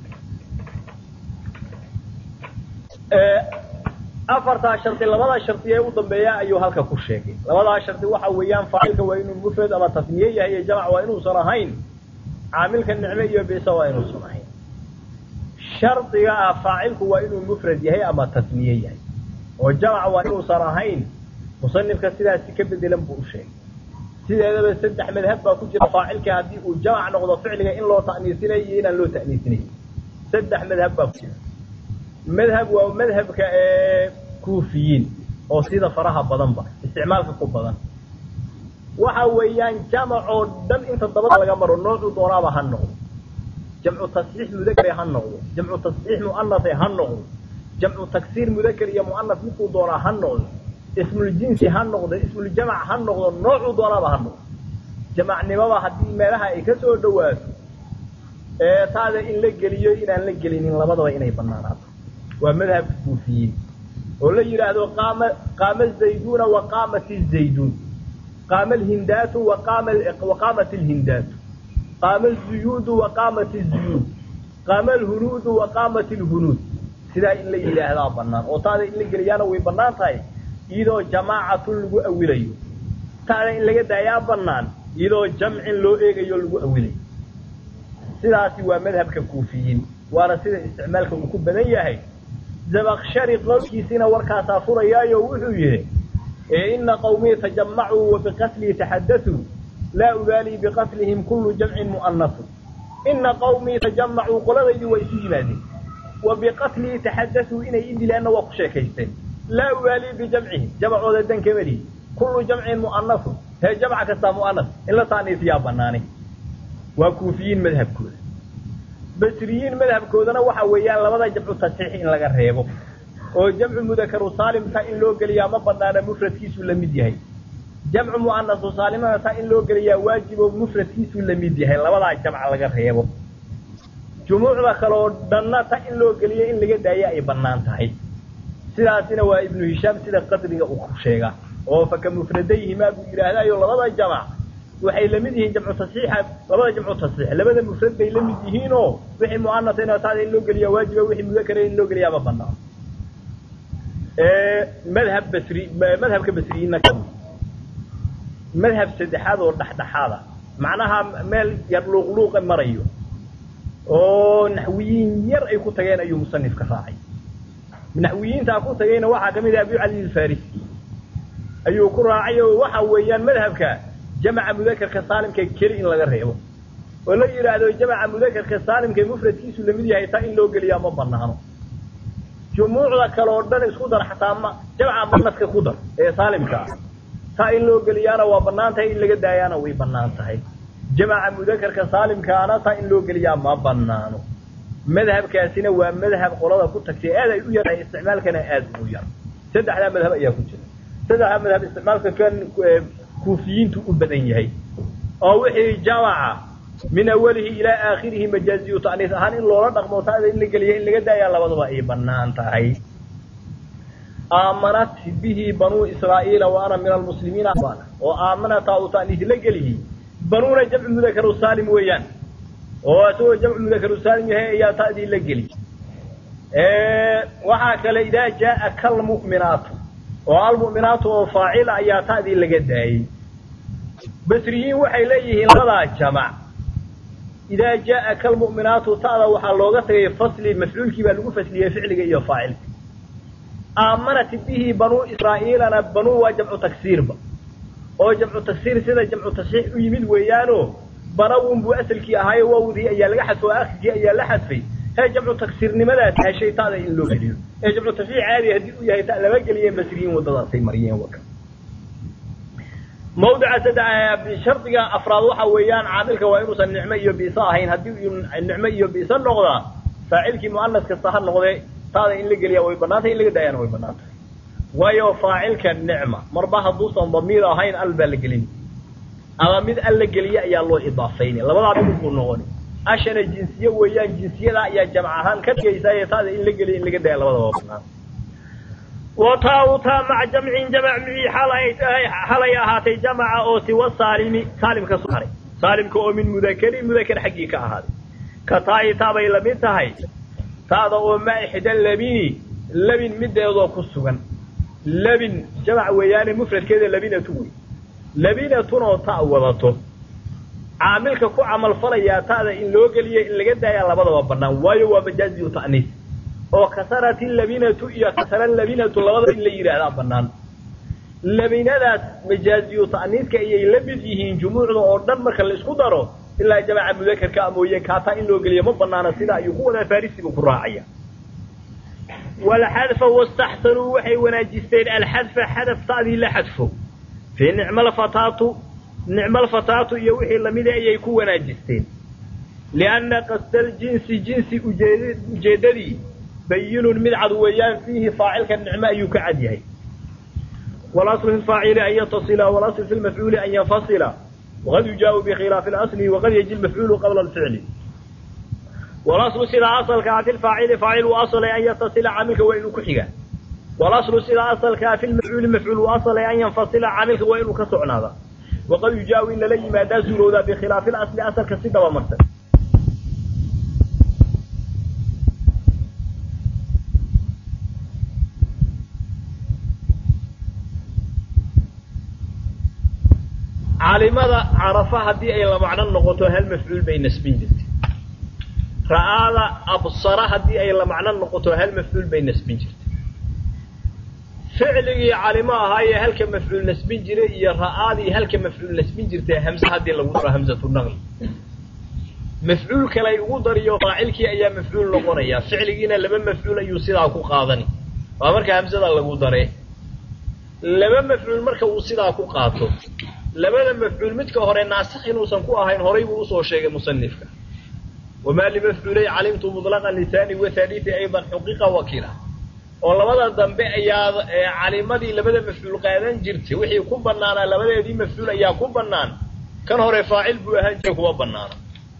afartaa shardi labadaa shardi ee u dambeeya ayuu halka ku sheegay labadaa shardi waxa weeyaan faacilka waa inuu mufrad ama tasniye yahay iyo jamc waa inuusan ahayn caamilka nicmo iyo bisa waa inuusan ahayn shardiga ah faacilku waa inuu mufrad yahay ama tasniye yahay oo jamc waa inuusan ahayn musanifka sidaasi ka bedelan buu u sheegay sideedaba saddex madhab baa ku jira faacilka haddii uu jamc noqdo ficliga in loo ta'niisinayo iyo inaan loo ta'niisinayn saddex madhab baa ku jira madhab waa madhabka ee kuufiyiin oo sida faraha badanba isticmaalka ku badan waxa weeyaan jamac oo dhan inta dabada laga maro noocuu doonaaba ha noqdo jamcu tasxiix mudakare ha noqdo jamcu tasxiix mu'anase ha noqdo jamcu taksiir mudakar iyo mu'anas midkuu doonaa ha noqdo ismuljinsi ha noqdo ismuljamac ha noqdo noocuu doonaaba ha noqdo jamacnimaba haddii meelaha ay ka soo dhawaato ee taada in la geliyo inaan la gelinin labadaba inay banaanaato waa madhabka kuufiyiin oo la yidhaahdo qaama qaama zayduuna wa qaamat zayduun qaama alhindaatu wa qaama wa qaamat alhindaatu qaama azuyuudu wa qaamat azuyuud qaama alhunuudu wa qaamat alhunuud sidaa in la yidhaahdaa banaan oo taada in la geliyaana way banaan tahay iyadoo jamaacatun lagu awilayo taada in laga daayaa banaan iyadoo jamcin loo eegayo lagu awilayo sidaasi waa madhabka kuufiyiin waana sida isticmaalka uu ku badan yahay zabakshari qowlkiisina warkaasaa furayaayo wuxuu yidhi ina qawmii tajamacuu wa biqatlii taxadatuu laa ubaalii biqatlihim kullu jamcin mu'anasu ina qawmii tajamacuu qoladaydii waa isu yimaadeen wa biqatlii taxadatuu inay i dilaanna waa ku sheekaysteen laa ubaalii bijamcihim jamacooda dankemalihi kullu jamcin mu'anasun hee jamca kastaa mu'anas in la taaniisiyaa banaanay waa kuufiyiin madhabkooda basriyiin madhabkoodana waxa weeyaan labada jamcu tasxiix in laga reebo oo jamcu mudakaru saalimta in loo geliyaa ma banaana mufradkiisu la mid yahay jamcu mu'anasu saalimana taa in loo geliyaa waajibo mufradkiisu la mid yahay labadaa jamca laga reebo jumuucda kale oo dhanna ta in loo geliyo in laga daayo ay banaan tahay sidaasina waa ibnu hishaam sida qadriga uu ku sheegaa oo faka mufradayhimaa buu yidhaahdaayo labada jamac waxay lamid yihiin jamcu tasxiixa labada jamcu tasxiix labada mufrad bay la mid yihiinoo wixii mu'anasayna taada in loo geliyaa waajiba wixii mudakara in loo geliyaa ma banaan madhab basri madhabka basriyiinna madhab saddexaad oo dhexdhexaada macnaha meel yar luuqluuqa marayo oo naxwiyiin yar ay ku tageen ayuu musanifka raacay naxwiyiintaa ku tagayna waxaa kamid ah abu cali alfarisi ayuu ku raacay oo waxa weeyaan madhabka jamaca mudakarka saalimka keli in laga reebo oo la yidhaahdo jamaca mudakarka saalimka mufradkiisu lamid yahay taa in loo geliyaa ma banaano jumuucda kale oo dhan isku dar xataa ma jamca manaska ku dar ee saalimka ah taa in loo geliyaana waa banaan tahay in laga daayaana way banaan tahay jamaca mudakarka saalimkaana taa in loo geliyaa ma banaano madhabkaasina waa madhab qolada ku tagtay aad ay u yartahay isticmaalkana aad ugu yar saddexdaa madhab ayaa ku jira saddexdaa madhab isticmaalka kan kuufiyiintu u badan yahay oo wixii jamaca min awalihi ilaa aakhirihi majaaziyu ta'niis ahaan in loola dhaqmo taada in la geliya in laga daayaa labadaba ay banaan tahay aamanat bihi banuu israa'iila wa ana min almuslimiina oo aamanata u ta'niis la gelihi banuuna jamcu mudakaru saalim weeyaan oo isagoo jamcu mudakaru saalim yahay ayaa ta'dii la geli waxaa kale idaa jaaa kalmu'minaatu oo almu'minaatu oo faacila ayaa ta'dii laga daayey basriyiin waxay leeyihiin labadaa jamac idaa jaaa kalmu'minaatu ta'da waxaa looga tagay fasli mafcuulkii baa lagu fasliyey ficliga iyo faacilka aamanat bihi banuu israa'iilana banuu waa jamcu taksiirba oo jamcu taksiir sida jamcu tasxiix u yimid weeyaanoo banawun buu asalkii ahaayo wawdii ayaa laga xadfay oo akhirkii ayaa la xadfay hee jamcu taksiirnimadaa heshay ta'da in loo geliyo ee jamcu tasxiix caadi haddii uu yahay ta lama geliyeen basriyiin waddadaasay mariyeen waka mawdica saddex shardiga afraad waxa weeyaan caamilka waa inuusan nicmo iyo biisa ahayn haddii uu nicmo iyo biisa noqdaa faacilkii mu'anas kasta ha noqdee taada in la geliyaa way banaantay in laga daayana way banaan tahay waayo faacilka nicma marba hadduusan damiir ahayn al baa la gelin ama mid al la geliye ayaa loo idaafaynay labadaa mid buu noqoni ashana jinsiye weeyaan jinsiyada ayaa jamc ahaan ka dhigaysaa taada in la geliya in laga daaya labadaba banaan watautaa maca jamcin jamac micii xalay tahay xalay ahaatay jamaca oo siwa saalimi saalimka soo haray saalimka oo min mudakarin mudakar xaggii ka ahaaday ka taayi taabay lamid tahay taada oo ma ixda labini labin mideedoo ku sugan labin jamac weeyaane mufradkeeda labinatu wey labinatun oo ta wadato caamilka ku camalfalayaa ta'da in loo geliya in laga daaya labadaba banaan waayo waa majaaziyu ta'niis oo kasarati labinatu iyo kasara labinatu labadaba in la yidhaahdaa banaan labinadaas majaaziyu ta'niiska ayay la mid yihiin jumuucda oo dhan marka la isku daro ilaa jamaca mudakarka mooye kaataa in loo geliya ma banaana sida ayuu ku wadaa farisibu ku raacaya walxadfa wastaxsanuu waxay wanaajisteen alxadfa xadaf ta'dii la xadfo fii nicmalfataatu nicmalfataatu iyo wixii lamida ayay ku wanaajisteen lianna qasdaljinsi jinsi ujeeddadii bayinun mid cad weeyaan fiihi faacilka nicmo ayuu ka cad yahay walaslu fi lfaacili an yatasila walaslu fi lmafcuuli an yanfasila waqad yujaau bikhilaafi اlasli waqad yaji lmafcuulu qabla alficli walaslu sidaa asalkaa fi lfaacili faacil uu asalay an yatasila caamilka waa inuu ku xiga walaslu sidaa asalkaa fi lmafcuuli mafcuul uu asalay an yanfasila caamilka waa inuu ka socnaada waqad yujaau in lala yimaadaa suurowdaa bikhilaafi اlasli asalka si daba marsan caalimada carafa haddii ay la macno noqoto hal mafcuul bay nasbin jirtay ra'aada absara haddii ay la macno noqoto hal mafcuul bay nasbin jirtay ficligii calimo ahaayee halka mafcuul nasbin jiray iyo ra'aadii halka mafcuul nasbin jirtay hamse haddii lagu daro hamsatu naqli mafcuul kalay ugu dariyo faacilkii ayaa mafcuul noqonaya ficligiina laba mafcuul ayuu sidaa ku qaadani waa marka hamsada lagu dare laba mafcuul marka uu sidaa ku qaato labada mafcuul midka hore naasikh inuusan ku ahayn horay buu usoo sheegay musanifka wamaa limafcuulay calimtu muطlaqan lisaani wathalithi aydan xuqiqa wakila oo labada dambe ayaa calimadii labada mafcuul qaadan jirtay wixii ku banaanaa labadeedii mafcuul ayaa ku banaan kan hore faacil buu ahaan jiray kuma banaana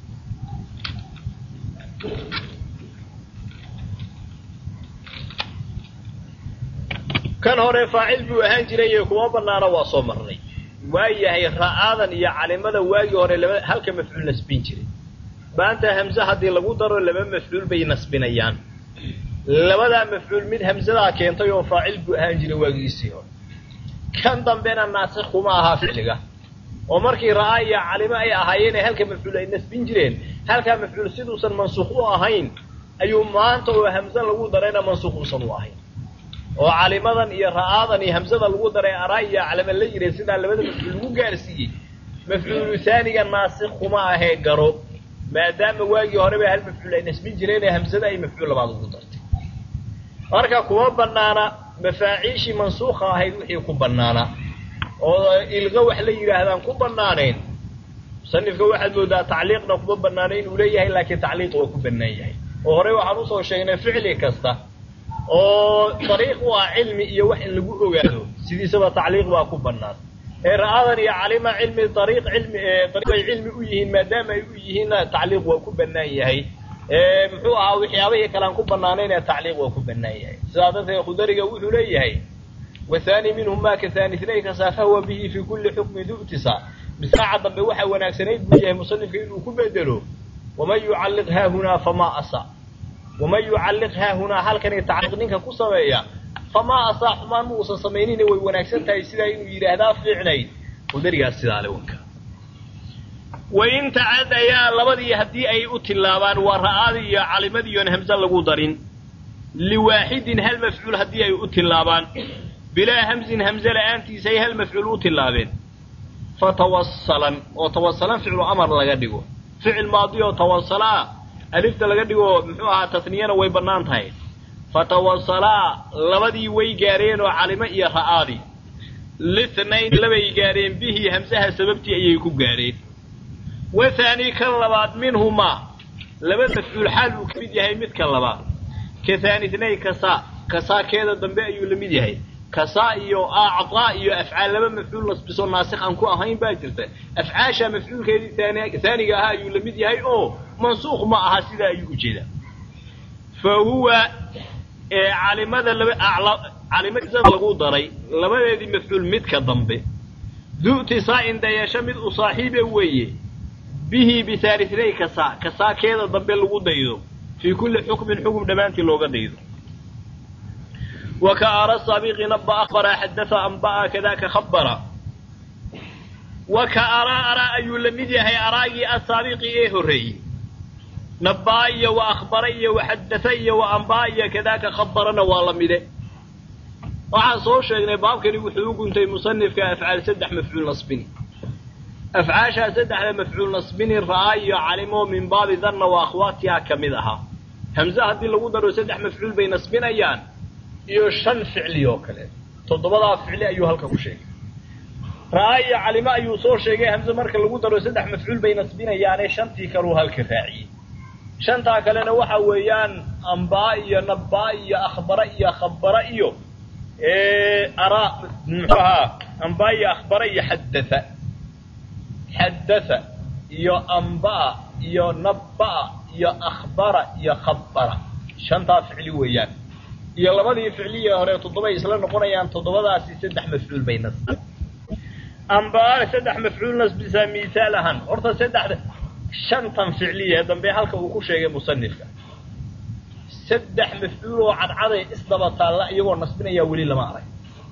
kan hore faacil buu ahaan jiray kuma banaana waa soo marnay waayahay ra'aadan iyo calimada waagii hore laba halka mafcuul nasbin jiray maanta hamse haddii lagu daro laba mafcuul bay nasbinayaan labadaa mafcuul mid hamsadaa keentay oo faacil buu ahaan jiray waagiisii hore kan dambena naasikh kuma ahaa ficliga oo markii ra'aa iyo calimo ay ahaayeen ee halka mafcuul ay nasbin jireen halkaa mafcuul siduusan mansuuq u ahayn ayuu maanta oo hamse lagu darayna mansuuq uusan u ahayn oo calimadan iyo ra'aadan iyo hamsada lagu daray araa iyo calama la yiray sidaa labada mafcuul lagu gaarsiiyey mafcuulu haaniga naasikh kuma ahee garo maadaama waagii horeba hal mafcuul ay nasbin jireen ee hamsada ay mafcuul labaad ugu dartay marka kuma banaana mafaaciishii mansuukha ahayd wixii ku banaana oo ilqa wax la yidhaahdaan ku banaaneen musanifka waxaad moodaa tacliiqna kuma banaana inuu leeyahay laakiin tacliiq waa ku banaan yahay oo horey waxaan usoo sheegnay ficli kasta oo dariiq u ah cilmi iyo wax in lagu ogaado sidiisaba tacliiq waa ku banaan ee ra'aadan iyo calima cilmi dariiq cilmi dariiq ay cilmi u yihiin maadaama ay u yihiinna tacliiq waa ku banaan yahay muxuu ahaa waxyaabahii kale aan ku banaanayn ee tacliiq waa ku banaan yahay sidaa darteed khudariga wuxuu leeyahay wathani minhum ma ka thani ithnayka saafahwa bihi fi kulli xukmin du'tisa bisaaca dambe waxaa wanaagsanayd buu yahay musanifka inuu ku bedelo waman yucalliq haahunaa famaa asa waman yucalliq haahunaa halkani tacliiq ninka ku sameeya famaa asaa xumaan ma uusan samaynina way wanaagsan tahay sidaa inuu yidhaahdaa fiicnayd khudarigaas sidaa le wanka wain tacadayaa labadii haddii ay u tilaabaan waa ra'aadii iyo calimadii oon hamse lagu darin liwaaxidin hal mafcuul haddii ay u tilaabaan bilaa hamsin hamse la'aantiisa ay hal mafcuul u tilaabeen fatawasalan oo tawasalan ficlu amar laga dhigo ficil maadi oo tawasalaa alifta laga dhigo muxuu ahaa tasniyana way bannaan tahay fatawasalaa labadii way gaareen oo calimo iyo ra'aadii lithnayn labay gaareen bihi hamsaha sababtii ayay ku gaareen wathaani kan labaad minhumaa laba mafcuul xaal uu ka mid yahay midka labaad ka thaani itnayn kasaa kasaakeeda dambe ayuu la mid yahay kasaa iyo acdaa iyo afcaal laba mafcuul nasbiso naasikh aan ku ahayn baa jirta afcaasha mafcuulkeedii thaaniga ahaa ayuu la mid yahay oo mansuuq ma aha sidaa ayuu ujeedaa fa huwa calimada laba calimada lagu daray labadeedii mafcuul midka dambe du'tisaa'in dayasho mid u saaxiiba weeye bihi bihaalithnay kasaa kasaakeeda dambe lagu daydo fii kulli xukmin xukum dhammaantii looga daydo وكأرى السابق نبأ أخبر حدث أنبأ كذاك خبر وكأرى أرى أي لمدي هي أراي السابق إيه الري نبأ وأخبر وحدث وأنبأ كذاك خبرنا والله waxaan soo sheegnay baabkani wuxuu u guntay musanifka afcaal saddex mafcuul nasbini afcaashaa saddexda mafcuul nasbini ra'aa iyo calimo min baabi danna wa akhwaatiha ka mid ahaa hamse haddii lagu daro saddex mafcuul bay nasbinayaan iyo shan ficli oo kale toddobadaa ficli ayuu halka ku sheegay ra'aa iyo calimo ayuu soo sheegay hamse marka lagu daro saddex mafcuul bay nasbinayaane shantii kaleu halka raaciyey shantaa kalena waxa weeyaan ambaa iyo nabbaa iyo akhbara iyo khabara iyo ara muxuu ahaa ambaa iyo akhbara iyo xaddatha xaddatha iyo ambaa iyo nabbaa iyo akhbara iyo khabara shantaa ficli weeyaan iyo labadii ficliya hore toddobay isla noqonayaan toddobadaasi saddex mafcuul bay nasbi ambaa saddex mafcuul nasbisaa misaal ahaan horta saddexda shantan ficliya ee dambe halka uu ku sheegay musanifka saddex mafcuul oo cadcaday isdaba taalla iyagoo nasbinayaa weli lama arag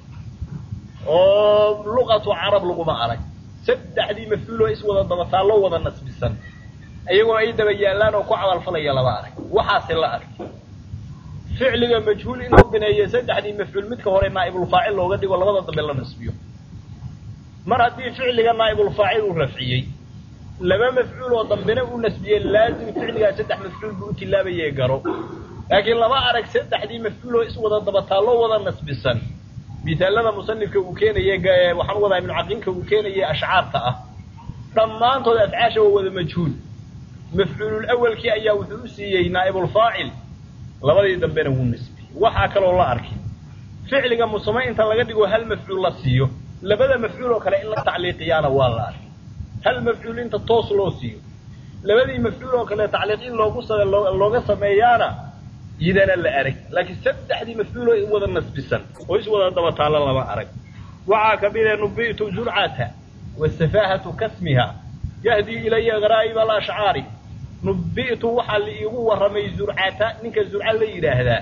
oo luqatu carab laguma arag saddexdii mafcuul oo iswada daba taallo wada nasbisan iyagoo ay daba yaallaan oo ku camalfalaya lama arag waxaase la arg ficliga majhuul inuu bineeyo saddexdii mafcuul midka hore naa'ibulfaacil looga dhigo labada dambe la nasbiyo mar haddii ficliga naa'ibulfaacil uu rafciyey laba mafcuul oo dambena uu nasbiyey laazim ficligaa saddex mafcuul buu u tilaabayee garo laakiin lama arag saddexdii mafcuul oo iswada daba taallo wada nasbisan misaalada musanifka uu keenaye waxaan wadaa ibnu caqiinka uu keenaye ashcaarta ah dhammaantood afcaasha waa wada majhuul mafcuulul awalkii ayaa wuxuu u siiyey naa'ibulfaacil labadii dambena wuu nasbiyey waxaa kaloo la arkay ficliga musame inta laga dhigo hal mafcuul la siiyo labada mafcuul oo kale in la tacliiqiyaana waa la arkay hal mafcuul inta toos loo siiyo labadii mafcuul oo kale tacliiq in loogu looga sameeyaana yidana la arag laakiin saddexdii mafcuul oo wada nasbisan oo iswada daba taalla lama arag waxaa ka mid a nubi'tu zurcata wasafaahatu kasmiha yahdii ilaya garaa'ib alashcaari nubi'tu waxaa la iigu warramay zurcata ninka zurca la yidhaahdaa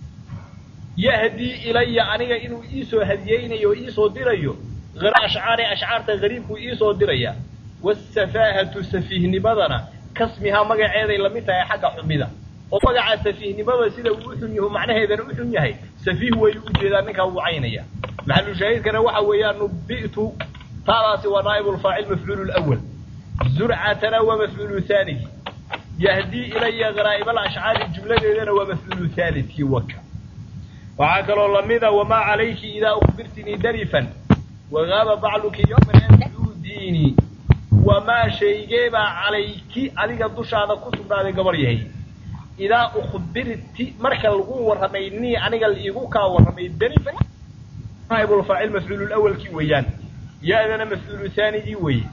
yahdii ilaya aniga inuu iisoo hadiyeynayo o iisoo dirayo ashcaari ashcaarta gariibkuu iisoo diraya wasafaahatu safiihnimadana kasmihaa magaceeday lamid tahay xagga xumida oo magaca safiihnimada sida uu u xun yahu macnaheedana u xun yahay safiih way ujeedaa ninkaa wuu caynaya maxalushaahidkana waxa weeyaan nubi'tu taadaasi waa naa'ibulfaacil mafcuulu lwal zurcatana waa mafcuulu haanigi yahdii ilaya garaa'ib alashcaari jumladeedana waa mafcuulu haalidkii waka waxaa kaloo lamida wamaa calayki idaa ukbirtinii darifan wagaaba bacluki yowman antuudiini wamaa shaygeebaa calayki adiga dushaada ku sugnaaday gabar yahay idaa ukbirti marka lagu warramay nii aniga laiigu kaa warramay darifan naa'ibulfaacil mafcuulu lawalkii weeyaan ya-dana mafcuulu haanigii weeye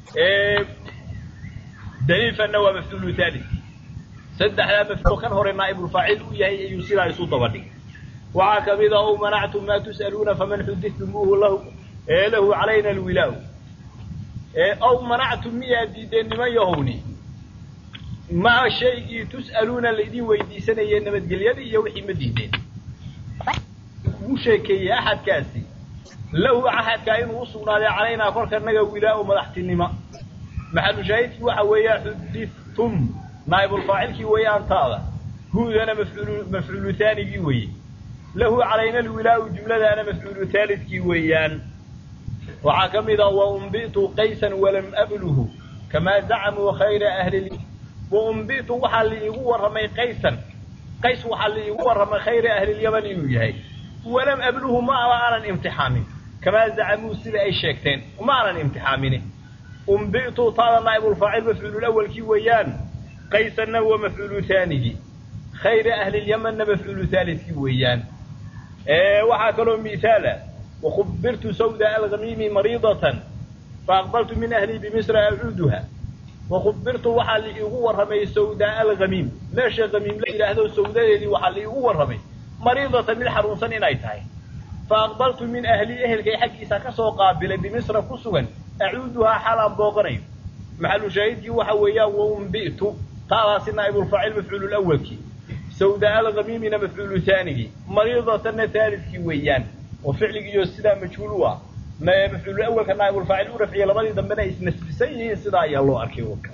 darifanna waa mafcuulu haalid saddexdaa mafcuul kan hore naa'ibulfaacil u yahay ayuu sidaa isu daba dhigay waxaa ka mid a ow manactum maa tus'aluuna faman xuditumuuhu lahu lahu calayna alwilaau ow manactum miyaa diideen niman yahowni maa shaygii tus'aluuna laydin weydiisanayee nabadgelyadii iyo wixii ma diideen ugu sheekeeyey axadkaasi lahu axadkaa inuu u sugnaaday calaynaa kolka naga wilaau madaxtinimo maxalu shaahidkii waxa weeya xudidtum naa'ibulfaacilkii weeyaan taada huudana mafcuulu mafcuulu haanigii weeye lahu calayna alwilaau jumladaana mafcuulu haalidkii weeyaan waxaa ka mid a waumbitu qaysan walam abluhu kamaa zacamuu khayra ahli waumbitu waxaa laiigu warramay qaysan qays waxaa laiigu warramay khayra ahlilyaman inuu yahay walam abluhu ma aba aanan imtixaamin kamaa zacamuu sida ay sheegteen ma aanan imtixaamine umbitu taada naa'ibulfaacil mafcuululawalkii weeyaan qaysanna waa mafcuulu haanigii khayra ahlilyamanna mafcuulu haalidkii weeyaan waxaa kaloo mihaala wakubirtu sawda algamiimi mariidatan faaqbaltu min ahlii bimisra acuuduha wakubirtu waxaa laiigu warramay sawdaa algamiim meesha gamiim la yidhaahdo sawdadeedii waxaa laiigu warramay mariidatan mid xanuunsan inay tahay faaqbaltu min ahlii ehelkay xaggiisa ka soo qaabilay bimisra ku sugan acuuduhaa xaalaan booqanayo maxalu shaahidkii waxa weeyaan waumbi'tu taadaasi naa'ibulfaacil mafcuulu lawalkii sawdaa algamiimina mafcuulu haanigii mariidatanna haalidkii weeyaan oo ficligiiyo sidaa majhuul u ah mafcuulu awalka naa'ibulfaacil u rafciya labadii dambena isnasbisan yihiin sidaa ayaa loo arkay waka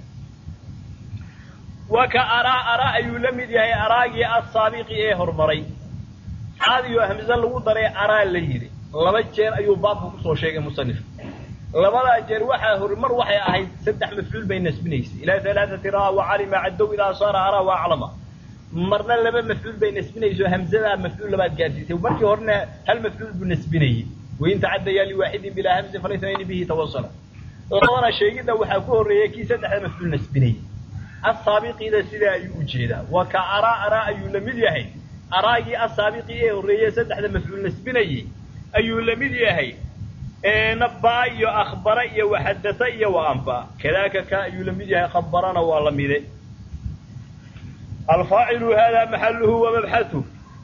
waka araa araa ayuu la mid yahay araagii assaabiqi ee horumaray caadiyo hamse lagu daray araa la yidhi laba jeer ayuu baabka kusoo sheegay musanif labadaa jeer waxaa horumar waxay ahayd saddex mafcuul bay nasbinaysay ilaa alaaati raa wacalima caddow idaa saara araa wa aclama marna laba mafcuul bay nasbinayso hamzadaa mafcuul labaad gaadsiisay markii horena hal mafcuul buu nasbinayey wain tacadaya liwaaxidin bilaa hamzin falaytnayni bihi tawasala labadana sheegidda waxaa ku horreeyay kii saddexda mafcuul nasbinayey asaabiqiida sidaa ayuu ujeedaa waa ka araa araa ayuu la mid yahay araagii asaabiqii ee horreeye saddexda mafcuul nasbinayey ayuu la mid yahay nabaa iyo akhbara iyo waxadata iyo waanfa kadaaka ka ayuu la mid yahay khabarana waa la mide alfaacilu hada maxaluhu wamabxatuh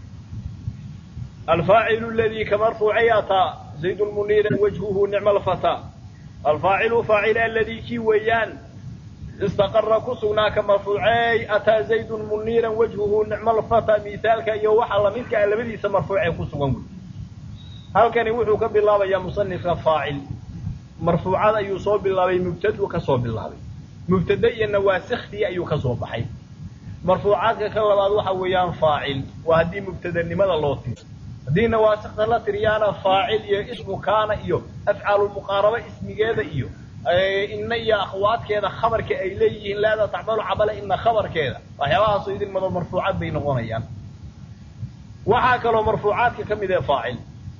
alfaacilu ladii ka marfuucay ataa zaydun muniiran wajhuhu nicma alfataa alfaacilu faacil aladii kii weeyaan istaqara ku sugnaa ka marfuuceey ataa zaydun muniiran wajhuhu nicma alfataa miithaalka iyo waxa lamidka a labadiisa marfuucee ku sugan wey halkani wuxuu ka bilaabayaa musanifka faacil marfuucad ayuu soo bilaabay mubtadu ka soo bilaabay mubtade iyo nawaasiktii ayuu ka soo baxay marfuucaadka ka labaad waxa weeyaan faacil waa haddii mubtadanimada loo tiro haddii nawaasikta la tiriyaana faacil iyo ismu kaana iyo afcaalulmuqaaraba ismigeeda iyo inna iyo akhwaadkeeda khabarka ay leeyihiin laada tacmalu cabala ina khabarkeeda waxyaabahaasoo idin mado marfuucaad bay noqonayaan waxaa kaloo marfuucaadka ka mid ee faacil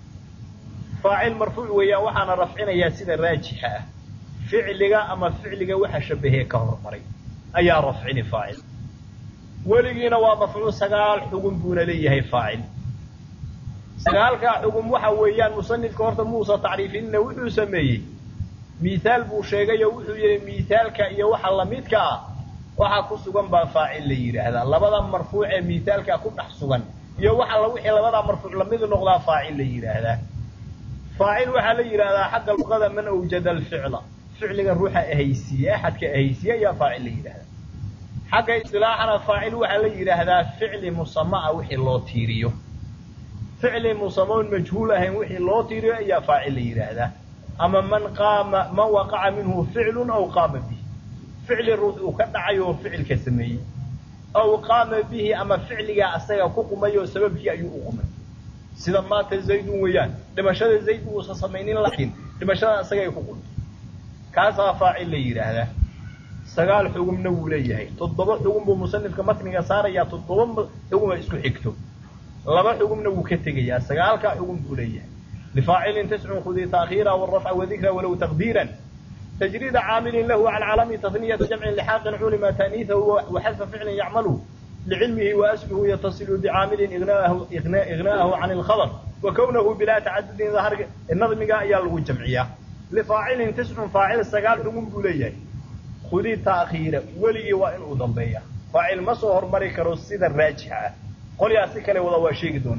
faacil marfuuc weeyaan waxaana rafcinayaa sida raajixa ah ficliga ama ficliga waxa shabahee ka hormaray ayaa rafcini faacil weligiina waa mafcuul sagaal xugun buuna leeyahay faacil sagaalkaa xugun waxa weeyaan musanifka horta muusa tacriifinina wuxuu sameeyey miithaal buu sheegay oo wuxuu yihi miithaalka iyo waxa lamidka ah waxa ku sugan baa faacil la yidhaahdaa labada marfuuc ee miithaalka ku dhex sugan iyo waxa la wixii labadaa marfuuc lamid noqdaa faacil la yidhaahdaa faacil waxaa la yidhaahdaa xagga luqada man awjada alficla ficliga ruuxa ahaysiiye axadka ahaysiiye ayaa faacil la yidhahdaa xagga istilaaxana faacil waxaa la yidhaahdaa ficli musama a wixii loo tiiriyo ficli musamoon majhuul ahayn wixii loo tiiriyo ayaa faacil la yidhaahdaa ama man qaama man waqaca minhu ficlun aw qaama bihi ficli ruux uu ka dhacay oo ficilka sameeyey aw qaama bihi ama ficligaa asaga ku qumay oo sababkii ayuu u qumay sida maanta zaydun weeyaan dhimashada zayd uusan samaynin laakiin dhimashada asagay ku qumtay kaasaa faacil la yidhaahdaa sagaal xugumna wuu leeyahay toddoba xugum buu musanifka matniga saarayaa toddoba xuguma isku xigto laba xugumna wuu ka tegayaa sagaalkaa xugum buu leeyahay lifaacilin tiscun khudi taakhiira wrafca wadikra walow taqdiiran تجريد عامل له على علم تثنية جمع لحاق علم تأنيثه وحذف فعل يعمله لعلمه وأسله يتصل بعامل إغناءه, إغناء إغناءه عن الخبر وكونه بلا تعدد ظهر النظم يالغو الجمعية لفاعل تسع فاعل سقال حكم بوليه خذي تأخير ولي وإن أضمبيه فاعل مصهر مريك رصيد الراجحة قل يا سكالي وضوى شيء دون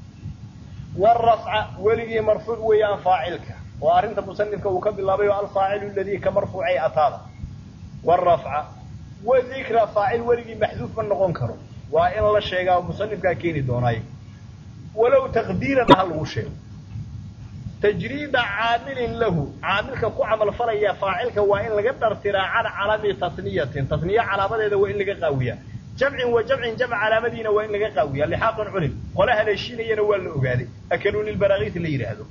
والرفع ولي مرفوع ويان فاعلك وأرنت مصنفك وكب الله الفاعل الذي كمرفوعي أطالا والرفع وذكر فاعل ولي محذوف من نقون كرو وإن الله الشيء مصنفك كيني دوناي ولو تقديرا هل شيء تجريد عامل له عاملك كو عمل فريا فاعلك وإن لقدر ترى على علامة تثنية تثنية علامة إذا وإن لقى قاوية جمع وجمع جمع على مدينة وإن لقى قاوية لحاق علم قولها للشين ينوال الأقادي أكلون البراغيث اللي يرهدوا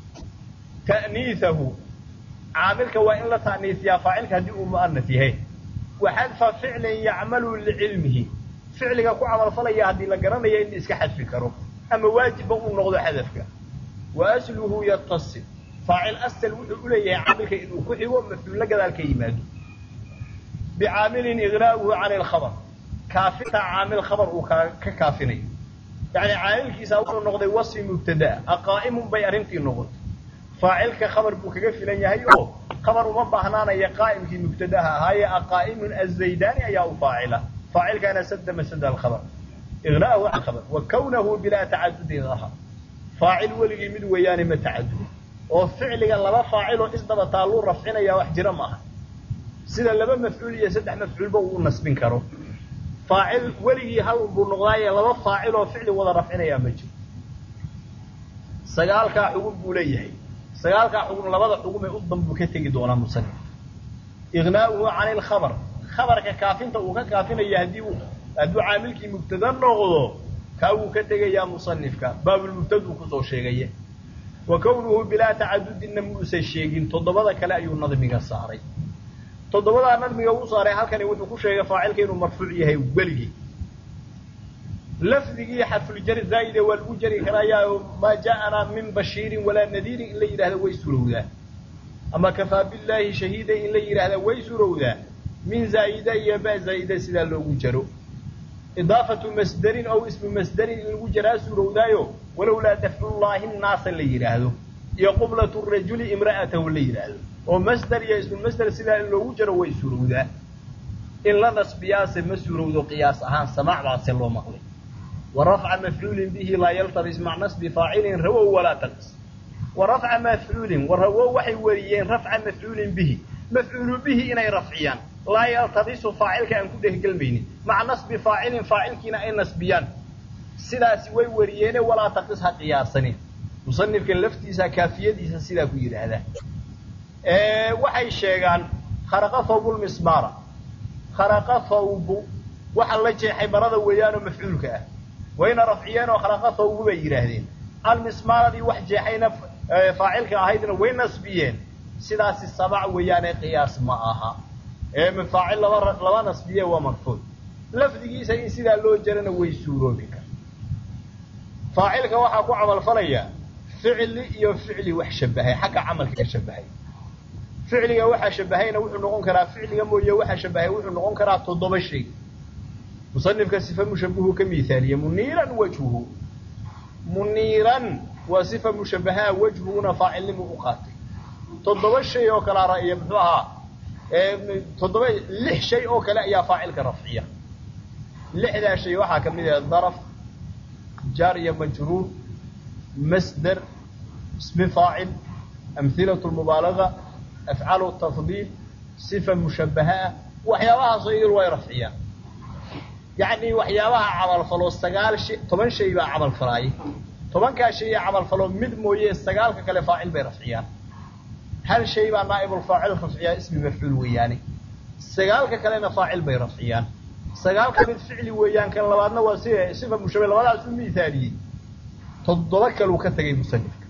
تأنيثه عاملك وإن لا تأنيث يا فاعلك هدي مؤنث هي وحذف فعل يعمل لعلمه فعلك كو عمل فليا هدي لقرنيا إن إسك حذف كرو أما واجب أن نغضو حذفك وأسله يتصل فاعل أسل وحي عاملك إنه كحيو مثل لك ذلك يماد بعامل إغراءه عن الخبر كافتا عامل خبر ككافني يعني عامل كيسا نغضي وصي مبتدا أقائم بي أرنتي نغض فاعلك خبر بو كغا فيلان yahay oo khabar uma baahnaanaya qaa'imkii mubtadaha haya qaa'imun az-zaydani ayaa u faa'ila faa'ilka ana sadda masada al-khabar ighnaahu al-khabar wa kawnahu bila ta'addud dhahar faa'il waligi mid weeyaan ma ta'addud oo ficliga laba faa'il oo isdaba taalu rafcinaya wax jira maaha sida laba mafcuul iyo saddex mafcuul ba uu nasbin karo faa'il waligi hal buu noqdaaya laba faa'il oo ficli wada rafcinaya ma jiro sagaalka xugum buu leeyahay sagaalkaa xugum labada xugum ee u danbu ka tegi doonaa musanif ignaa'uhu can ilkhabar khabarka kaafinta uu ka kaafinaya haddii uu hadduu caamilkii mubtada noqdo kaa wuu ka tegayaa musanifka baabulmubtaduu kusoo sheegaye wa kownuhu bilaa tacadudinna muusan sheegin toddobada kale ayuu nadmiga saaray toddobadaa nadmiga u saaray halkani wuxuu ku sheegay faacilka inuu marfuuc yahay weligii lafdigii xarfuljari zaa'ide waa lagu jari karaayaa maa ja'anaa min bashiirin walaa nadiirin in la yidhahda way surowdaa ama kafaa billaahi shahiida in la yidhaahda way surowdaa min zaa'ida iyo ba zaa'ida sidaa loogu jaro idaafatu masderin ow ismu masderin in lagu jaraa surowdaayo walowlaa dafcullaahi nnaasa la yidhaahdo iyo qublatu rajuli imra'atahu la yidhaahdo oo masder iyo ismumasder sidaa in loogu jaro way surowdaa in la nasbiyaase ma surowdo qiyaas ahaan samaac baase loo maqlay wa rafca mafcuulin bihi laa yaltabis mac nasbi faacilin rawow walaa taqis wa rafca mafcuulin wa rawow waxay wariyeen rafca mafcuulin bihi mafcuulu bihi inay rafciyaan laa yaltabisu faacilka aan ku dhehgelmaynin maca nasbi faacilin faacilkiina ay nasbiyaan sidaasi way wariyeene walaa taqis ha qiyaasanin musanifka laftiisa kaafiyadiisa sidaa ku yidhaahdaa waxay sheegaan kharaqa thawbulmismaara kharaqa thawbu waxa la jeexay marada weeyaanoo mafcuulka ah wayna rafciyeen oo kharaqa thawbu bay yidhaahdeen almismaaradii wax jeexayna faacilka ahaydna way nasbiyeen sidaasi sabac weeyaane qiyaas ma aha ee faacil laba laba nasbiye waa marfuuc lafdigiisa in sidaa loo jarana way suuroobi kar faacilka waxaa ku camalfalaya ficli iyo ficli wax shabahay xagga camalka ka shabahay ficliga waxaa shabahayna wuxuu noqon karaa ficliga mooye waxaa shabahay wuxuu noqon karaa toddoba shay musanifka sifa mushabahu ka mihaaliye muniiran wajhuhu muniiran waa sifa mushabahaa wajhuguna faacilnimu u qaatay toddoba shay oo kale raiyo muxuu ahaa toddoba lix shay oo kale ayaa faacilka rafciya lixdaa shay waxaa ka mid ah daraf jaar iyo majruur masder ismi faacil amhilatu lmubaalaga afcalu tafdiil sifa mushabaha ah waxyaabahaasoo idil way rafciyaan yacni waxyaabaha camalfalo sagaal shay toban shay baa camalfalaayay tobankaa shay ee camalfalo mid mooye sagaalka kale faacil bay rafciyaan hal shay baa naa'ibulfaacil rafciyaa ismi mafcuul weeyaane sagaalka kalena faacil bay rafciyaan sagaalka mid ficli weeyaan kan labaadna waa si sifa mushabe labadaas u miithaaliyey toddoba kaluu ka tegay musanifka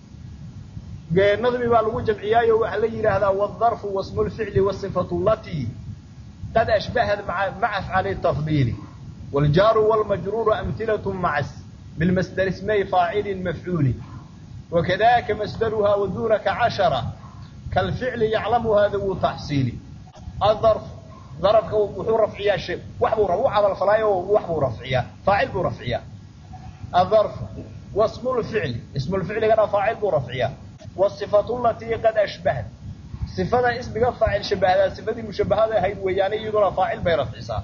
nadmi baa lagu jamciyaayo waxaa la yidhaahdaa wاdarfu wasmu lficli wasifatu latii qad ashbahat maca afcali tafdiili wاljaaru wاlmajruuru amhilaة macas bilmasdar ismay faacili mafcuuli wakadaka masdaruha wadunaka cashara kalficli yaclamuha dawu taxsiili adarf darafka wuxuu rafciyaa shay wax buu u camalfalaayo wax buu rafciyaa faacil buu rafciyaa adarfu wasmu lficli ismu lficligana faacil buu rafciyaa wصifatu latii qad ashbahat sifada ismiga faacil shabahdaa sifadii mushabahada ahayd weeyaane iyaduna faacil bay rafcisaa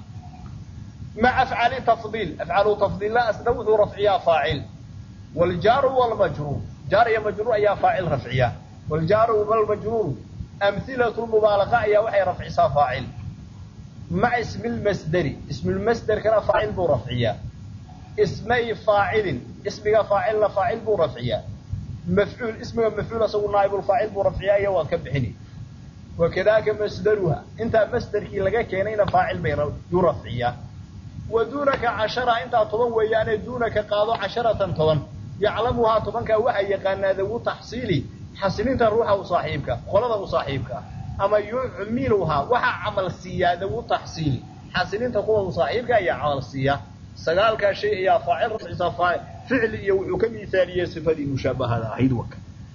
maca afcali tafdiil afcalu tafdiilla asna wuxuu rafciyaa faacil wاljaaru wاlmajruur jaar iyo majruur ayaa faacil rafciya wاljaaru wاlmajruuru amhilatu mubaalaqa ayaa waxay rafcisaa faacil maca ismi lmasderi ismulmasderkana faacil buu rafciyaa ismay faacilin ismiga faacilna faacil buu rafciyaa mafcuul ismiga mafcuul asagu naaibulfaacil buu rafciyaa iyo waan ka bixini wakadaka masdaruha intaa masderkii laga keenayna faacil bay yuu rafciyaa wa duunaka cashara intaa toban weeyaane duunaka qaado casharatan toban yaclamuhaa tobankaa waxaa yaqaanaa dawu taxsiili xasilinta ruuxa u saaxiibka qolada u saaxiibka ama yucmiluhaa waxaa camal siiyaa dawu taxsiili xasilinta kuwa u saaxiibka ayaa camal siiya sagaalkaa shay ayaa faacil rafcisaa ficli iyo wuxuu ka miaaliyey sifadii mushaabahada ahayd waka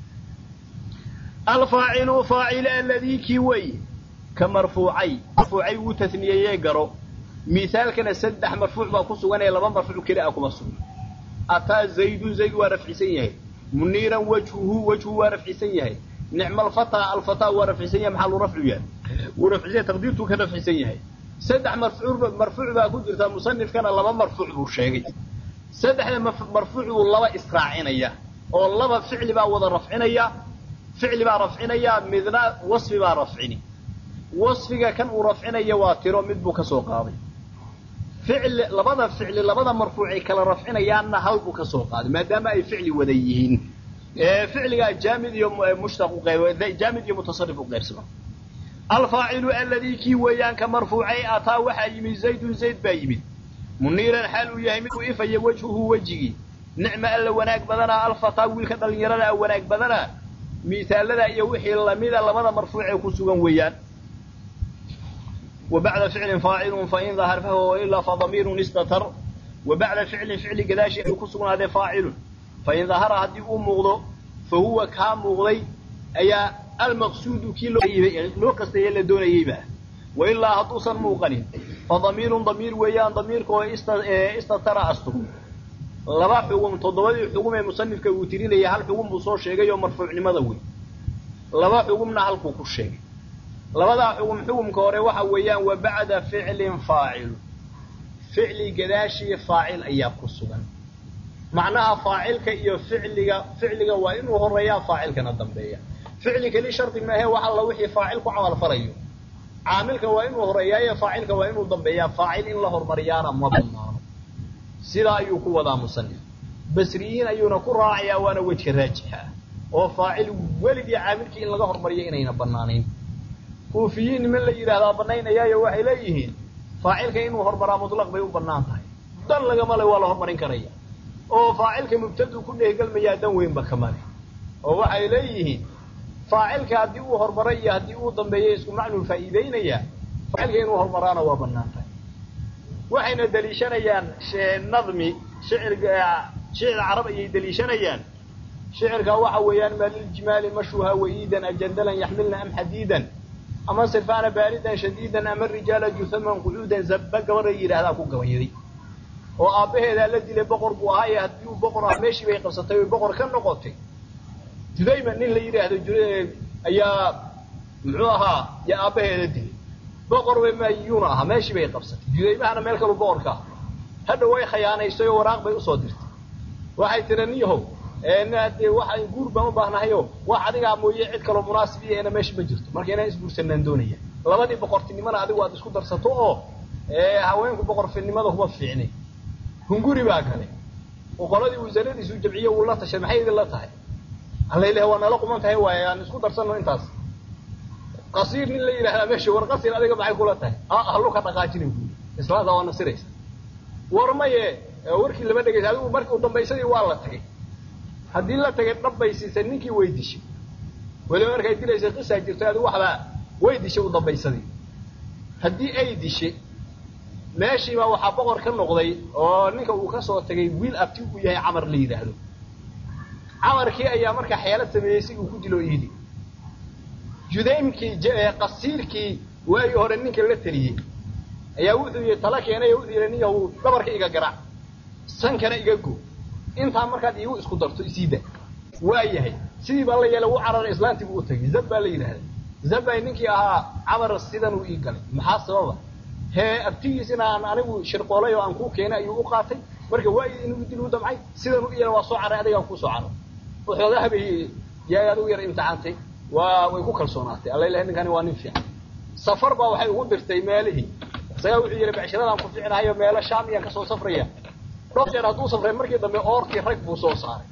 alfaacilu faacil aladii kii wey ka marfuucay marfuucay wuu tasniyeeyee garo miaalkana saddex marfuuc baa ku sugan ee laba marfuuc keli a kuma sugan ataa zaydun zayd waa rafcisan yahay muniiran wajhuhu wajhu waa rafcisan yahay nicma alfataa alfataa waa rafcisan yahay maxaa luu rafcu yahay wuu rafcisan taqdiirtuu ka rafcisan yahay saddex marfuuc marfuuc baa ku jirta musanifkana laba marfuuc buu sheegay saddexda marfuuc buu laba israacinaya oo laba ficli baa wada rafcinaya ficli baa rafcinaya midna wasfi baa rafcini wasfiga kan uu rafcinaya waa tiro mid buu ka soo qaaday ficli labada ficli labada marfuucay kala rafcinayaanna hal buu ka soo qaaday maadaama ay ficli wada yihiin ficligaa jaamid iyo mushtaq jaamid iyo mutasarif u qeybsama alfaacilu aladii kii weeyaan ka marfuucay ataa waxaa yimid zaydun zayd baa yimid muniiran xaal uu yahay mid uu ifaya wejhuhu wejigii nicma alla wanaag badanaa alfataa wiilka dhallinyarada wanaag badanaa miisaalada iyo wixii lamida labada marfuucee ku sugan weeyaan wa bacda ficlin faacilun fain dahar fahuwa ilaa fadamiirun istatar wa bacda ficlin ficli gadaashi ayuu ku sugnaadee faacilun fain dahara haddii uu muuqdo fa huwa kaa muuqday ayaa almaqsuudu kii loo kastaye la doonayeyba wa ilaa hadduusan muuqanin fa damiirun damiir weeyaan damiirka oo istatara astug laba xugum toddobadii xugum ee musanifka uu tirinaya hal xugum buu soo sheegay oo marfuucnimada wey laba xugumna halkuu ku sheegay labadaa xugum xugumka hore waxa weeyaan wa bacda ficlin faacilu ficli gadaashii faacil ayaa ku sugan macnaha faacilka iyo ficliga ficliga waa inuu horeeyaa faacilkana dambeeya ficli keli shardi maahe wax alla wixii faacil ku camal falayo caamilka waa inuu horeeyaayo faacilka waa inuu dambeeyaa faacil in la hormariyaana ma banaano sidaa ayuu ku wadaa musanif basriyiin ayuuna ku raacayaa waana wejka raajixa ah oo faacil weligii caamilkii in laga hormariyo inayna banaanayn kuufiyiin niman la yidhaahdaa banaynayaayo waxay leeyihiin faacilka inuu hormaraa mutlaq bay u bannaan tahay dan lagama le waa la hormarin karaya oo faacilka mubtadu ku dheehgelmayaa dan weynba kamale oo waxay leeyihiin faacilka haddii uu hormaray iyo haddii uu dambeeya isku macnuu faa'iideynayaa faacilka inuu hormaraana waa bannaan tahay waxayna deliishanayaan nadmi shicirga shicir carab ayay deliishanayaan shicirka waxa weeyaan ma liljimaali mashuha wa'iidan ajandalan yaxmilna am xadiidan ama sirfaana baaridan shadiidan ama rijaala juhaman qucuudan zabba gabadha yidhaahdaa ku gabayaday oo aabbaheedaa la dilay boqor buu ahaaye haddii uu boqor ah meeshii bay qabsatay oy boqor ka noqotay judayma nin la yidhaahdo ayaa muxuu ahaa yaa aabbaheeda dilay boqor bay mayuuna ahaa meeshii bay qabsatay judaymahana meel kalu boqor ka ah hadha way khayaanaysay oo waraaq bay usoo dirtay waxay tiri niyahow de waxaan guur baan u baahnahayo wax adigaa mooye cid kaloo munaasib iyaena meesha ma jirto marka inaan isguursanaan doonaya labadii boqortinimona adigu aad isku darsato oo haweenku boqorfinimada kuma fiicnay hunguri baa kale oo qoladii wasaaradiisu jamciye uu la tashay maxay idin la tahay allayleha waa nala quman tahay waaye aan isku darsano intaas qasiir nin la yidhahdaa meesha war qasiir adiga maxay kula tahay halluka dhaqaajina buuli islaada waa nasiraysa war maye warkii lama dhegaysa adigu markii u dambaysadii waa la tagay haddii la tagay dhab bay siisay ninkii way dishay weliba markay dilaysay qisaa jirto adigu waxbaa way dishay u dambaysadii haddii ay dishay meeshiibaa waxaa boqor ka noqday oo ninka uu ka soo tagay wiil abti uu yahay camar la yidhaahdo camarkii ayaa markaa xeelad sameeyey si uu ku dilo iidi judaymkii qasiirkii waagii hore ninka la teliyey ayaa wuxuu yii tala keenay oo wuxuu yidhi ninyahu dhabarka iga garac sankana iga go intaa markaad iigu isku darto isiida waa yahay sidii baa la yeelay u cararay islaantii buu u tagay zab baa la yidhahda zabbay ninkii ahaa camar sidanuu ii galay maxaa sababa hee abtigiis inaan anigu shirqoolay oo aan kuu keenay ayuu u qaatay marka waa inuu dil u damcay sidanuu iyana waa soo caray adigaa kusoo caro waxoogaha bay yaay adigu yar imtixaantay waa way ku kalsoonaatay alla ilahay ninkani waa nin fiican safar baa waxay ugu dirtay meelihii isagaa wuxuu yidhi becshiradan ku fiicnahayo meelo shaam iyaan kasoo safraya dhowr jeer hadduu safray markii dambe oortii rag buu soo saaray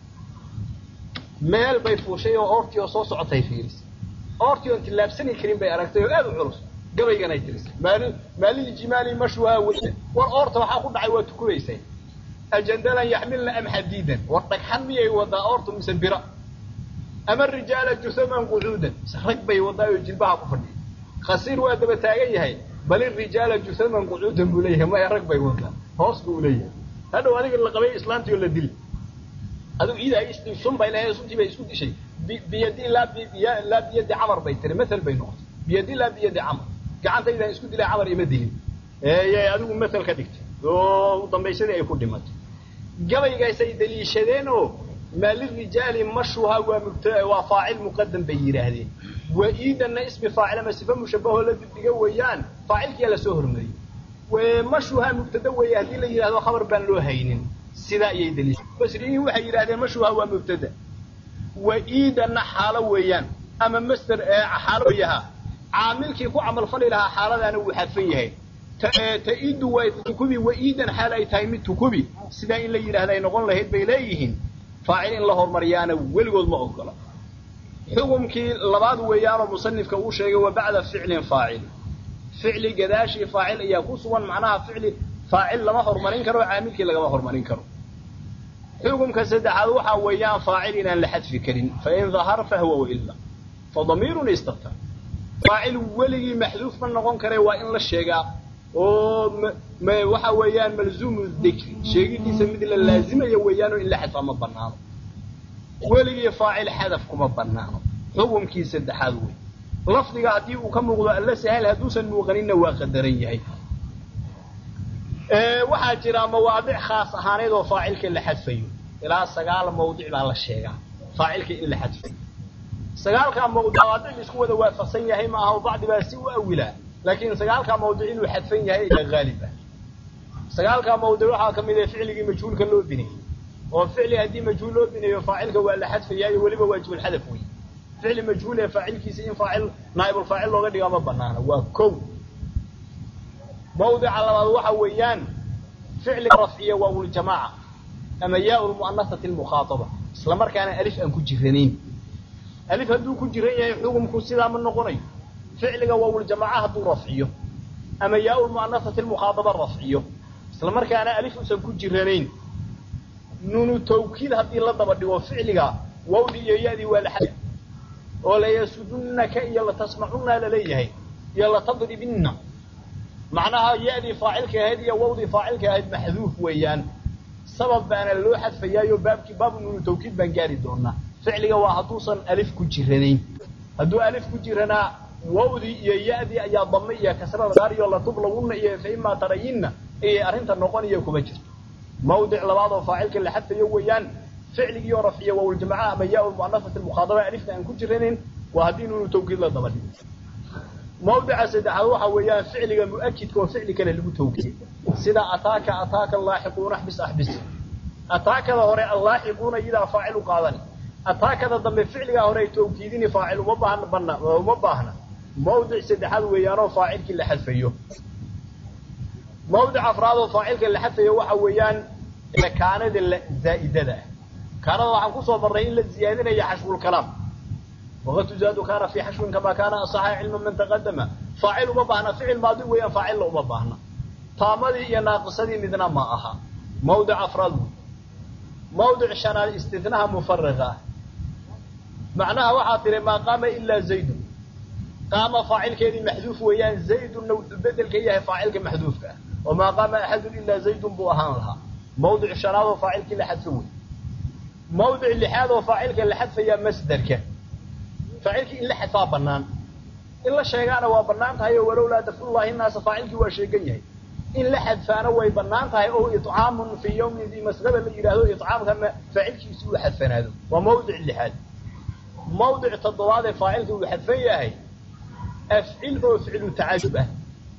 meel bay fuushay oo oortii oo soo socotay fiirisay oortii oon tillaabsani karin bay aragtay oo aad u culus gabayganay tirisay maali maalil jimaali mashwaa weye war oorta waxaa ku dhacay waa tukubaysay ajandalan yaxmilna am xadiidan war dhagxan miyay wadaa oortu mise bira ama rijaala jusaman qucuudan mise rag bay wadaa oo jilbaha ku fadhiya khasiir waa daba taagan yahay bal irijaala jusaman qucuudan buu leeyahay maya rag bay wadaa hoos buu leeyahay hadhow adiga la qabay islaantii oo la dili adigu iidaa sun bay lahayd suntii bay isku dishay biyadi laa laa biyadi camar bay tiri mathal bay noqotay biyadi laa biyadi camar gacantaydaan isku dilay camar ima dilin yay adigu mathal ka dhigtay oo dambaysadii ay ku dhimatay gabaygaasay daliishadeen oo maalirijaali mashuha waa mubt waa faacil muqadam bay yidhaahdeen wa-iidanna ismi faacil ama sifa mushabahoo la dibdhiga weeyaan faacilkiyaa lasoo hormariyey mashuha mubtada weeye haddii la yidhahdo khabar baan loo haynin sidaa ayay daliisha basriyiin waxay yidhahdeen mashuha waa mubtada wa-iidanna xaalo weeyaan ama master xaalo weeyaha caamilkii ku camalfali lahaa xaaladaana wuu xadfan yahay ta-idu waa tukubi wa-iidan xaal ay tahay mid tukubi sidaa in la yidhahda ay noqon lahayd bay leeyihiin faacil in la hormariyaana weligood ma ogola xukumkii labaad weeyaanoo musanifka uu sheegay wa bacda ficlin faacil ficli gadaashii faacil ayaa ku sugan macnaha ficli faacil lama hormarin karo caamilkii lagama hormarin karo xukumka saddexaad waxaa weeyaan faacil inaan la xadfi karin fain dahara fahwa waila fa damiirun istaftar faacil weligii maxduuf ma noqon kare waa in la sheegaa oo waxa weeyaan malzuumu dikri sheegidiisa mid la laazimaya weeyaanoo in la xadfaa ma banaano weligii faacil xadaf kuma banaano xukumkii saddexaad wey lafdiga haddii uu ka muuqdo alla sahal hadduusan muuqaninna waa qadaran yahay waxaa jira mawaadic khaas ahaaneed oo faacilka la xadfayo ilaa sagaal mawdic baa la sheegaa faacilka in la xadfayo sagaalkaa mawdic mawaadic isku wada waafaqsan yahay ma aha oo bacdi baa si u awilaa laakiin sagaalkaa mawdic inuu xadfan yahay ila haalib ah sagaalkaa mawdic waxaa ka mid ah ficligii majhuulka loo bineeyey oo ficli haddii majhuul loo bineeyo faacilka waa la xadfayaayo weliba waajibulxadaf wey ficli majhuul ee faacilkiisa in faacil naa'ibulfaacil looga dhigaa ma banaana waa kow mawdica labaad waxa weeyaan ficliga rafciya waawuljamaaca ama yaa lmu'anasati almukhaataba isla markaana alif aan ku jiranayn alif hadduu ku jiran yahay xukumku sidaa ma noqonayo ficliga waawuljamaaca hadduu rafciyo ama yaa lmu'anasati almukhaataba rafciyo isla markaana alif usan ku jiranayn nunu tawkiid haddii la daba dhigo ficliga wawdi iyo yadii waa la xad oo layasudunnaka iyo latasmacunna laleeyahay iyo latadribinna macnaha yadii faacilka ahayd iyo wawdii faacilka ahayd maxduuf weeyaan sabab baana loo xadfayaayo baabkii baabu nunu tawkiid baan gaari doonaa ficliga waa hadduusan alif ku jiranayn hadduu alif ku jiranaa wawdii iyo yadii ayaa dame iyo kasrada gaariyo latublawunna iyo fa imaa tarayinna ayay arrinta noqonaya kuma jirto mawdic labaad oo faacilka la xadfayo weeyaan ficligiioo rafciya waawljamaca ama yaa lmu'anasati almukhaadaba alifta aan ku jiranayn waa haddii nunu tawkiid la daba dhigo mawdica saddexaad waxa weeyaan ficliga mu'akidka oo ficli kale lagu tawkiiye sida ataaka ataaka allaaxiquuna axbis axbis ataakada hore allaaxiquuna iyadaa faacil u qaadani ataakada dambe ficligaa hore ay tawkiidini faacil uma baahna bana uma baahna mawdic saddexaad weeyaanoo faacilkii la xadfayo mawdic afraad oo faacilka la xadfayo waxa weeyaan kaanada zaa'idada ah kaanada waxaan kusoo marnay in la ziyaadinaya xashwulkalaam waqad tuzaadu kaana fii xashwin kamaa kaana asaxa cilma man taqadama faacil uma baahna ficil maadi weeyaan faacilla uma baahna taamadii iyo naaqisadii midna ma aha mawdic afraad wey mawdic shanaad istinaha mufariqa ah macnaha waxaa tiri maa qaama ilaa zaydun qaama faacilkeedii maxduuf weeyaan zaydunna wuxuu bedel ka yahay faacilka maxduufka ah oo maa qaama axadun ilaa zaydun buu ahaan lahaa mawdic shanaad oo faacilkii la xadfo wey mawdic lixaad oo faacilka la xadfayaa masderka faacilkii in la xadfaa banaan in la sheegaana waa banaan tahay oo walowlaa dafcullahi naasa faacilkii waa sheegan yahay in la xadfaana way banaan tahay oo icaamun fii yawmin dii masqaba la yidhaahdo icaamkana faacilkiisi uu xadfanaado waa mawdic lixaad mawdic toddobaad ee faacilka uu xadfan yahay afcil oo ficlu tacajub ah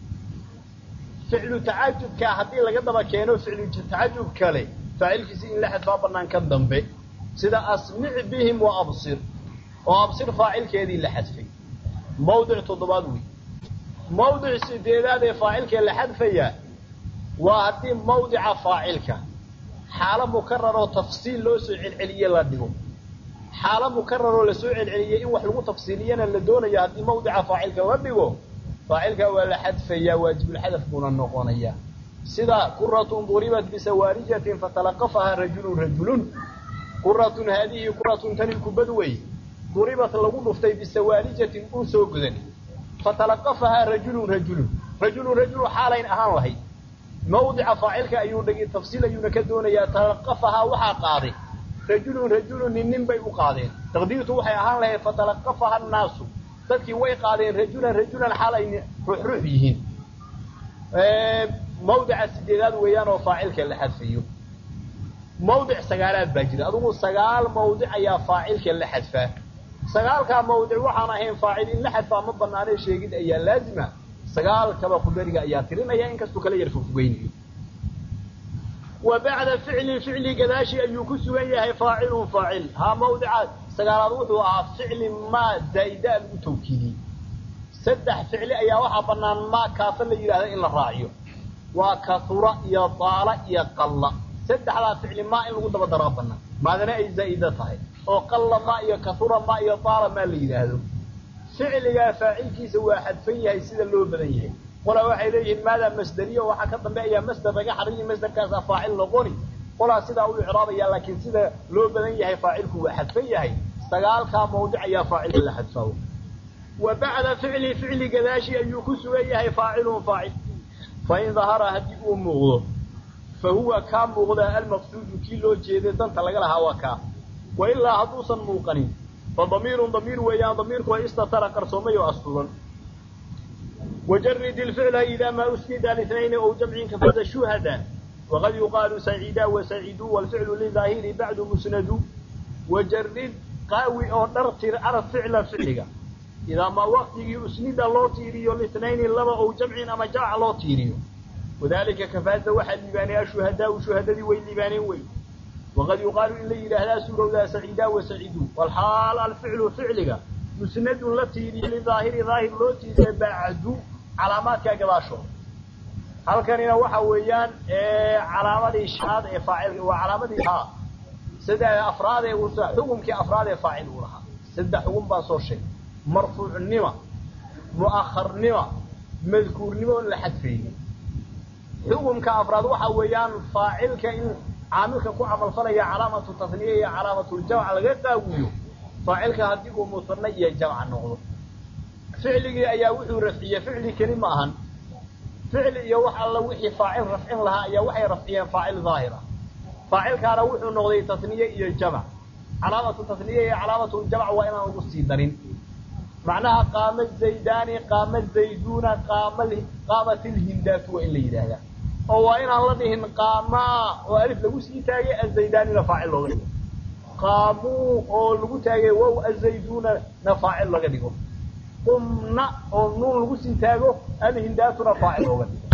ficlu tacajubka haddii laga daba keeno ficlu tacajub kale faacilkiisi in la xadfaa banaan ka dambe sida asmic bihim wa absir oo absir faacilkeedii la xadfay mawdic toddobaad wey mawdic sideedaad ee faacilka la xadfaya waa haddii mawdica faacilka xaalo mukararoo tafsiil loo soo celceliye la dhigo xaalo mukararoo lasoo celceliyey in wax lagu tafsiiliyana la doonayo haddii mawdica faacilka la dhigo faacilka waa la xadfayaa waajibulxadaf buuna noqonayaa sida kuratun duribat bisawaarijatin fatalaqafahaa rajulun rajulun kuratun haadihi kuratun tani kubad wey duribat lagu dhuftay bisawaarijatin uu soo godan fatalaqafahaa rajulun rajulun rajulun rajulu xaalayn ahaan lahayd mawdica faacilka ayuu dhigi tafsiil ayuuna ka doonayaa talaqafahaa waxaa qaaday rajulun rajulun nin nin bay u qaadeen taqdiirtu waxay ahaan lahayd fatalaqafaha annaasu dadkii way qaadeen rajulan rajulan xaal ay ruux ruux yihiin mawdica sideedaad weeyaan oo faacilka la xadfayo mawdic sagaalaad baa jira adugu sagaal mawdic ayaa faacilka la xadfaa sagaalkaa mawdic waxaan ahayn faacil in la xadfaa ma banaanee sheegid ayaa laazima sagaalkaba qudariga ayaa tirinaya inkastuu kala yar fogfogeynayo wa bacda ficlin ficli gadaashi ayuu ku sugan yahay faacilun faacil haa mawdica sagaalaad wuxuu ahaa ficli maa zaa'idaa lagu tawkiidiyey saddex ficli ayaa waxaa banaan maa kaafa la yidhahda in la raaciyo waa kaura iyo daala iyo qalla saddexdaa ficli maa in lagu daba daraa banaan maadana ay zaa'ida tahay oo qalla maa iyo kaura maa iyo daala maa la yidhaahdo ficligaa faacilkiisa waa xadfan yahay sida loo badan yahay qolaa waxay leeyihiin maadaa masderiya waxaa ka dambeeyaa masder laga xariyi masderkaasaa faacil noqoni qolaa sidaa u icraabaya laakiin sida loo badan yahay faacilku waa xadfan yahay sagaalkaa mawdic ayaa faacilka la xadfaa wa bacda ficli ficli gadaashi ayuu ku sugan yahay faacilun faacil fain dahara haddii uu muuqdo fa huwa kaa muuqdaa almaqsuudu kii loo jeeday danta laga lahaa waa kaa wa ilaa hadduusan muuqanin fa damiirun damiir weeyaan damiirku waa istatara qarsoomay oo asturan wajarid ilficla idaa maa usnida litnayni ow jamcin kafaza shuhada waqad yuqaalu saciida wasaciduu walficlu lidaahiri bacdu musnadu wajarid qaawi oo dhartir arab ficla ficliga idaa maa waqtigii usnida loo tiiriyo litnayni laba ow jamcin ama jamc loo tiiriyo wadalika kafaaza waxaa liibaanay ashuhadaau shuhadadii way liibaaneen wey waqad yuqaalu in la yidhaahdaa suurowdaa saciidaa wasaciduu walxaal alficlu ficliga musnadun la tiiriyo lidaahiri daahir loo tiiriya bacdu calaamaadkaa gadaashooda halkanina waxa weeyaan calaamadii shanaad ee faacilka waa calaamadii ha saddex afraad ee xukumkii afraad ee faacil uu lahaa saddex xukum baan soo sheegay marfuucnima mu'akharnima madkuurnimo oon la xadfaynin xukumka afraad waxa weeyaan faacilka in caamilka ku camalfalaya calaamatu tasniya iyo calaamatuljamc laga qaawiyo faacilka haddii uu musanna iyo jamca noqdo ficligii ayaa wuxuu rafciyey ficli keli ma ahan ficli iyo wax alla wixii faacil rafcin lahaa ayaa waxay rafciyeen faacil daahira faacilkaana wuxuu noqday tasniye iyo jamc calaamatu tasniya iyo calaamatuljamc waa inaan lagu sii darin macnaha qaama zaydaani qaama zayduuna qaama qaamat ilhindaatu waa in la yidhaahdaa oo waa inaan la dhihin qaamaa oo alif lagu sii taagay azaydaanina faacil looga dhigo qaamuu oo lagu taagay wow azayduunana faacil laga dhigo qumna oo nuun lagu sii taago alhindaatuna faacil looga dhigo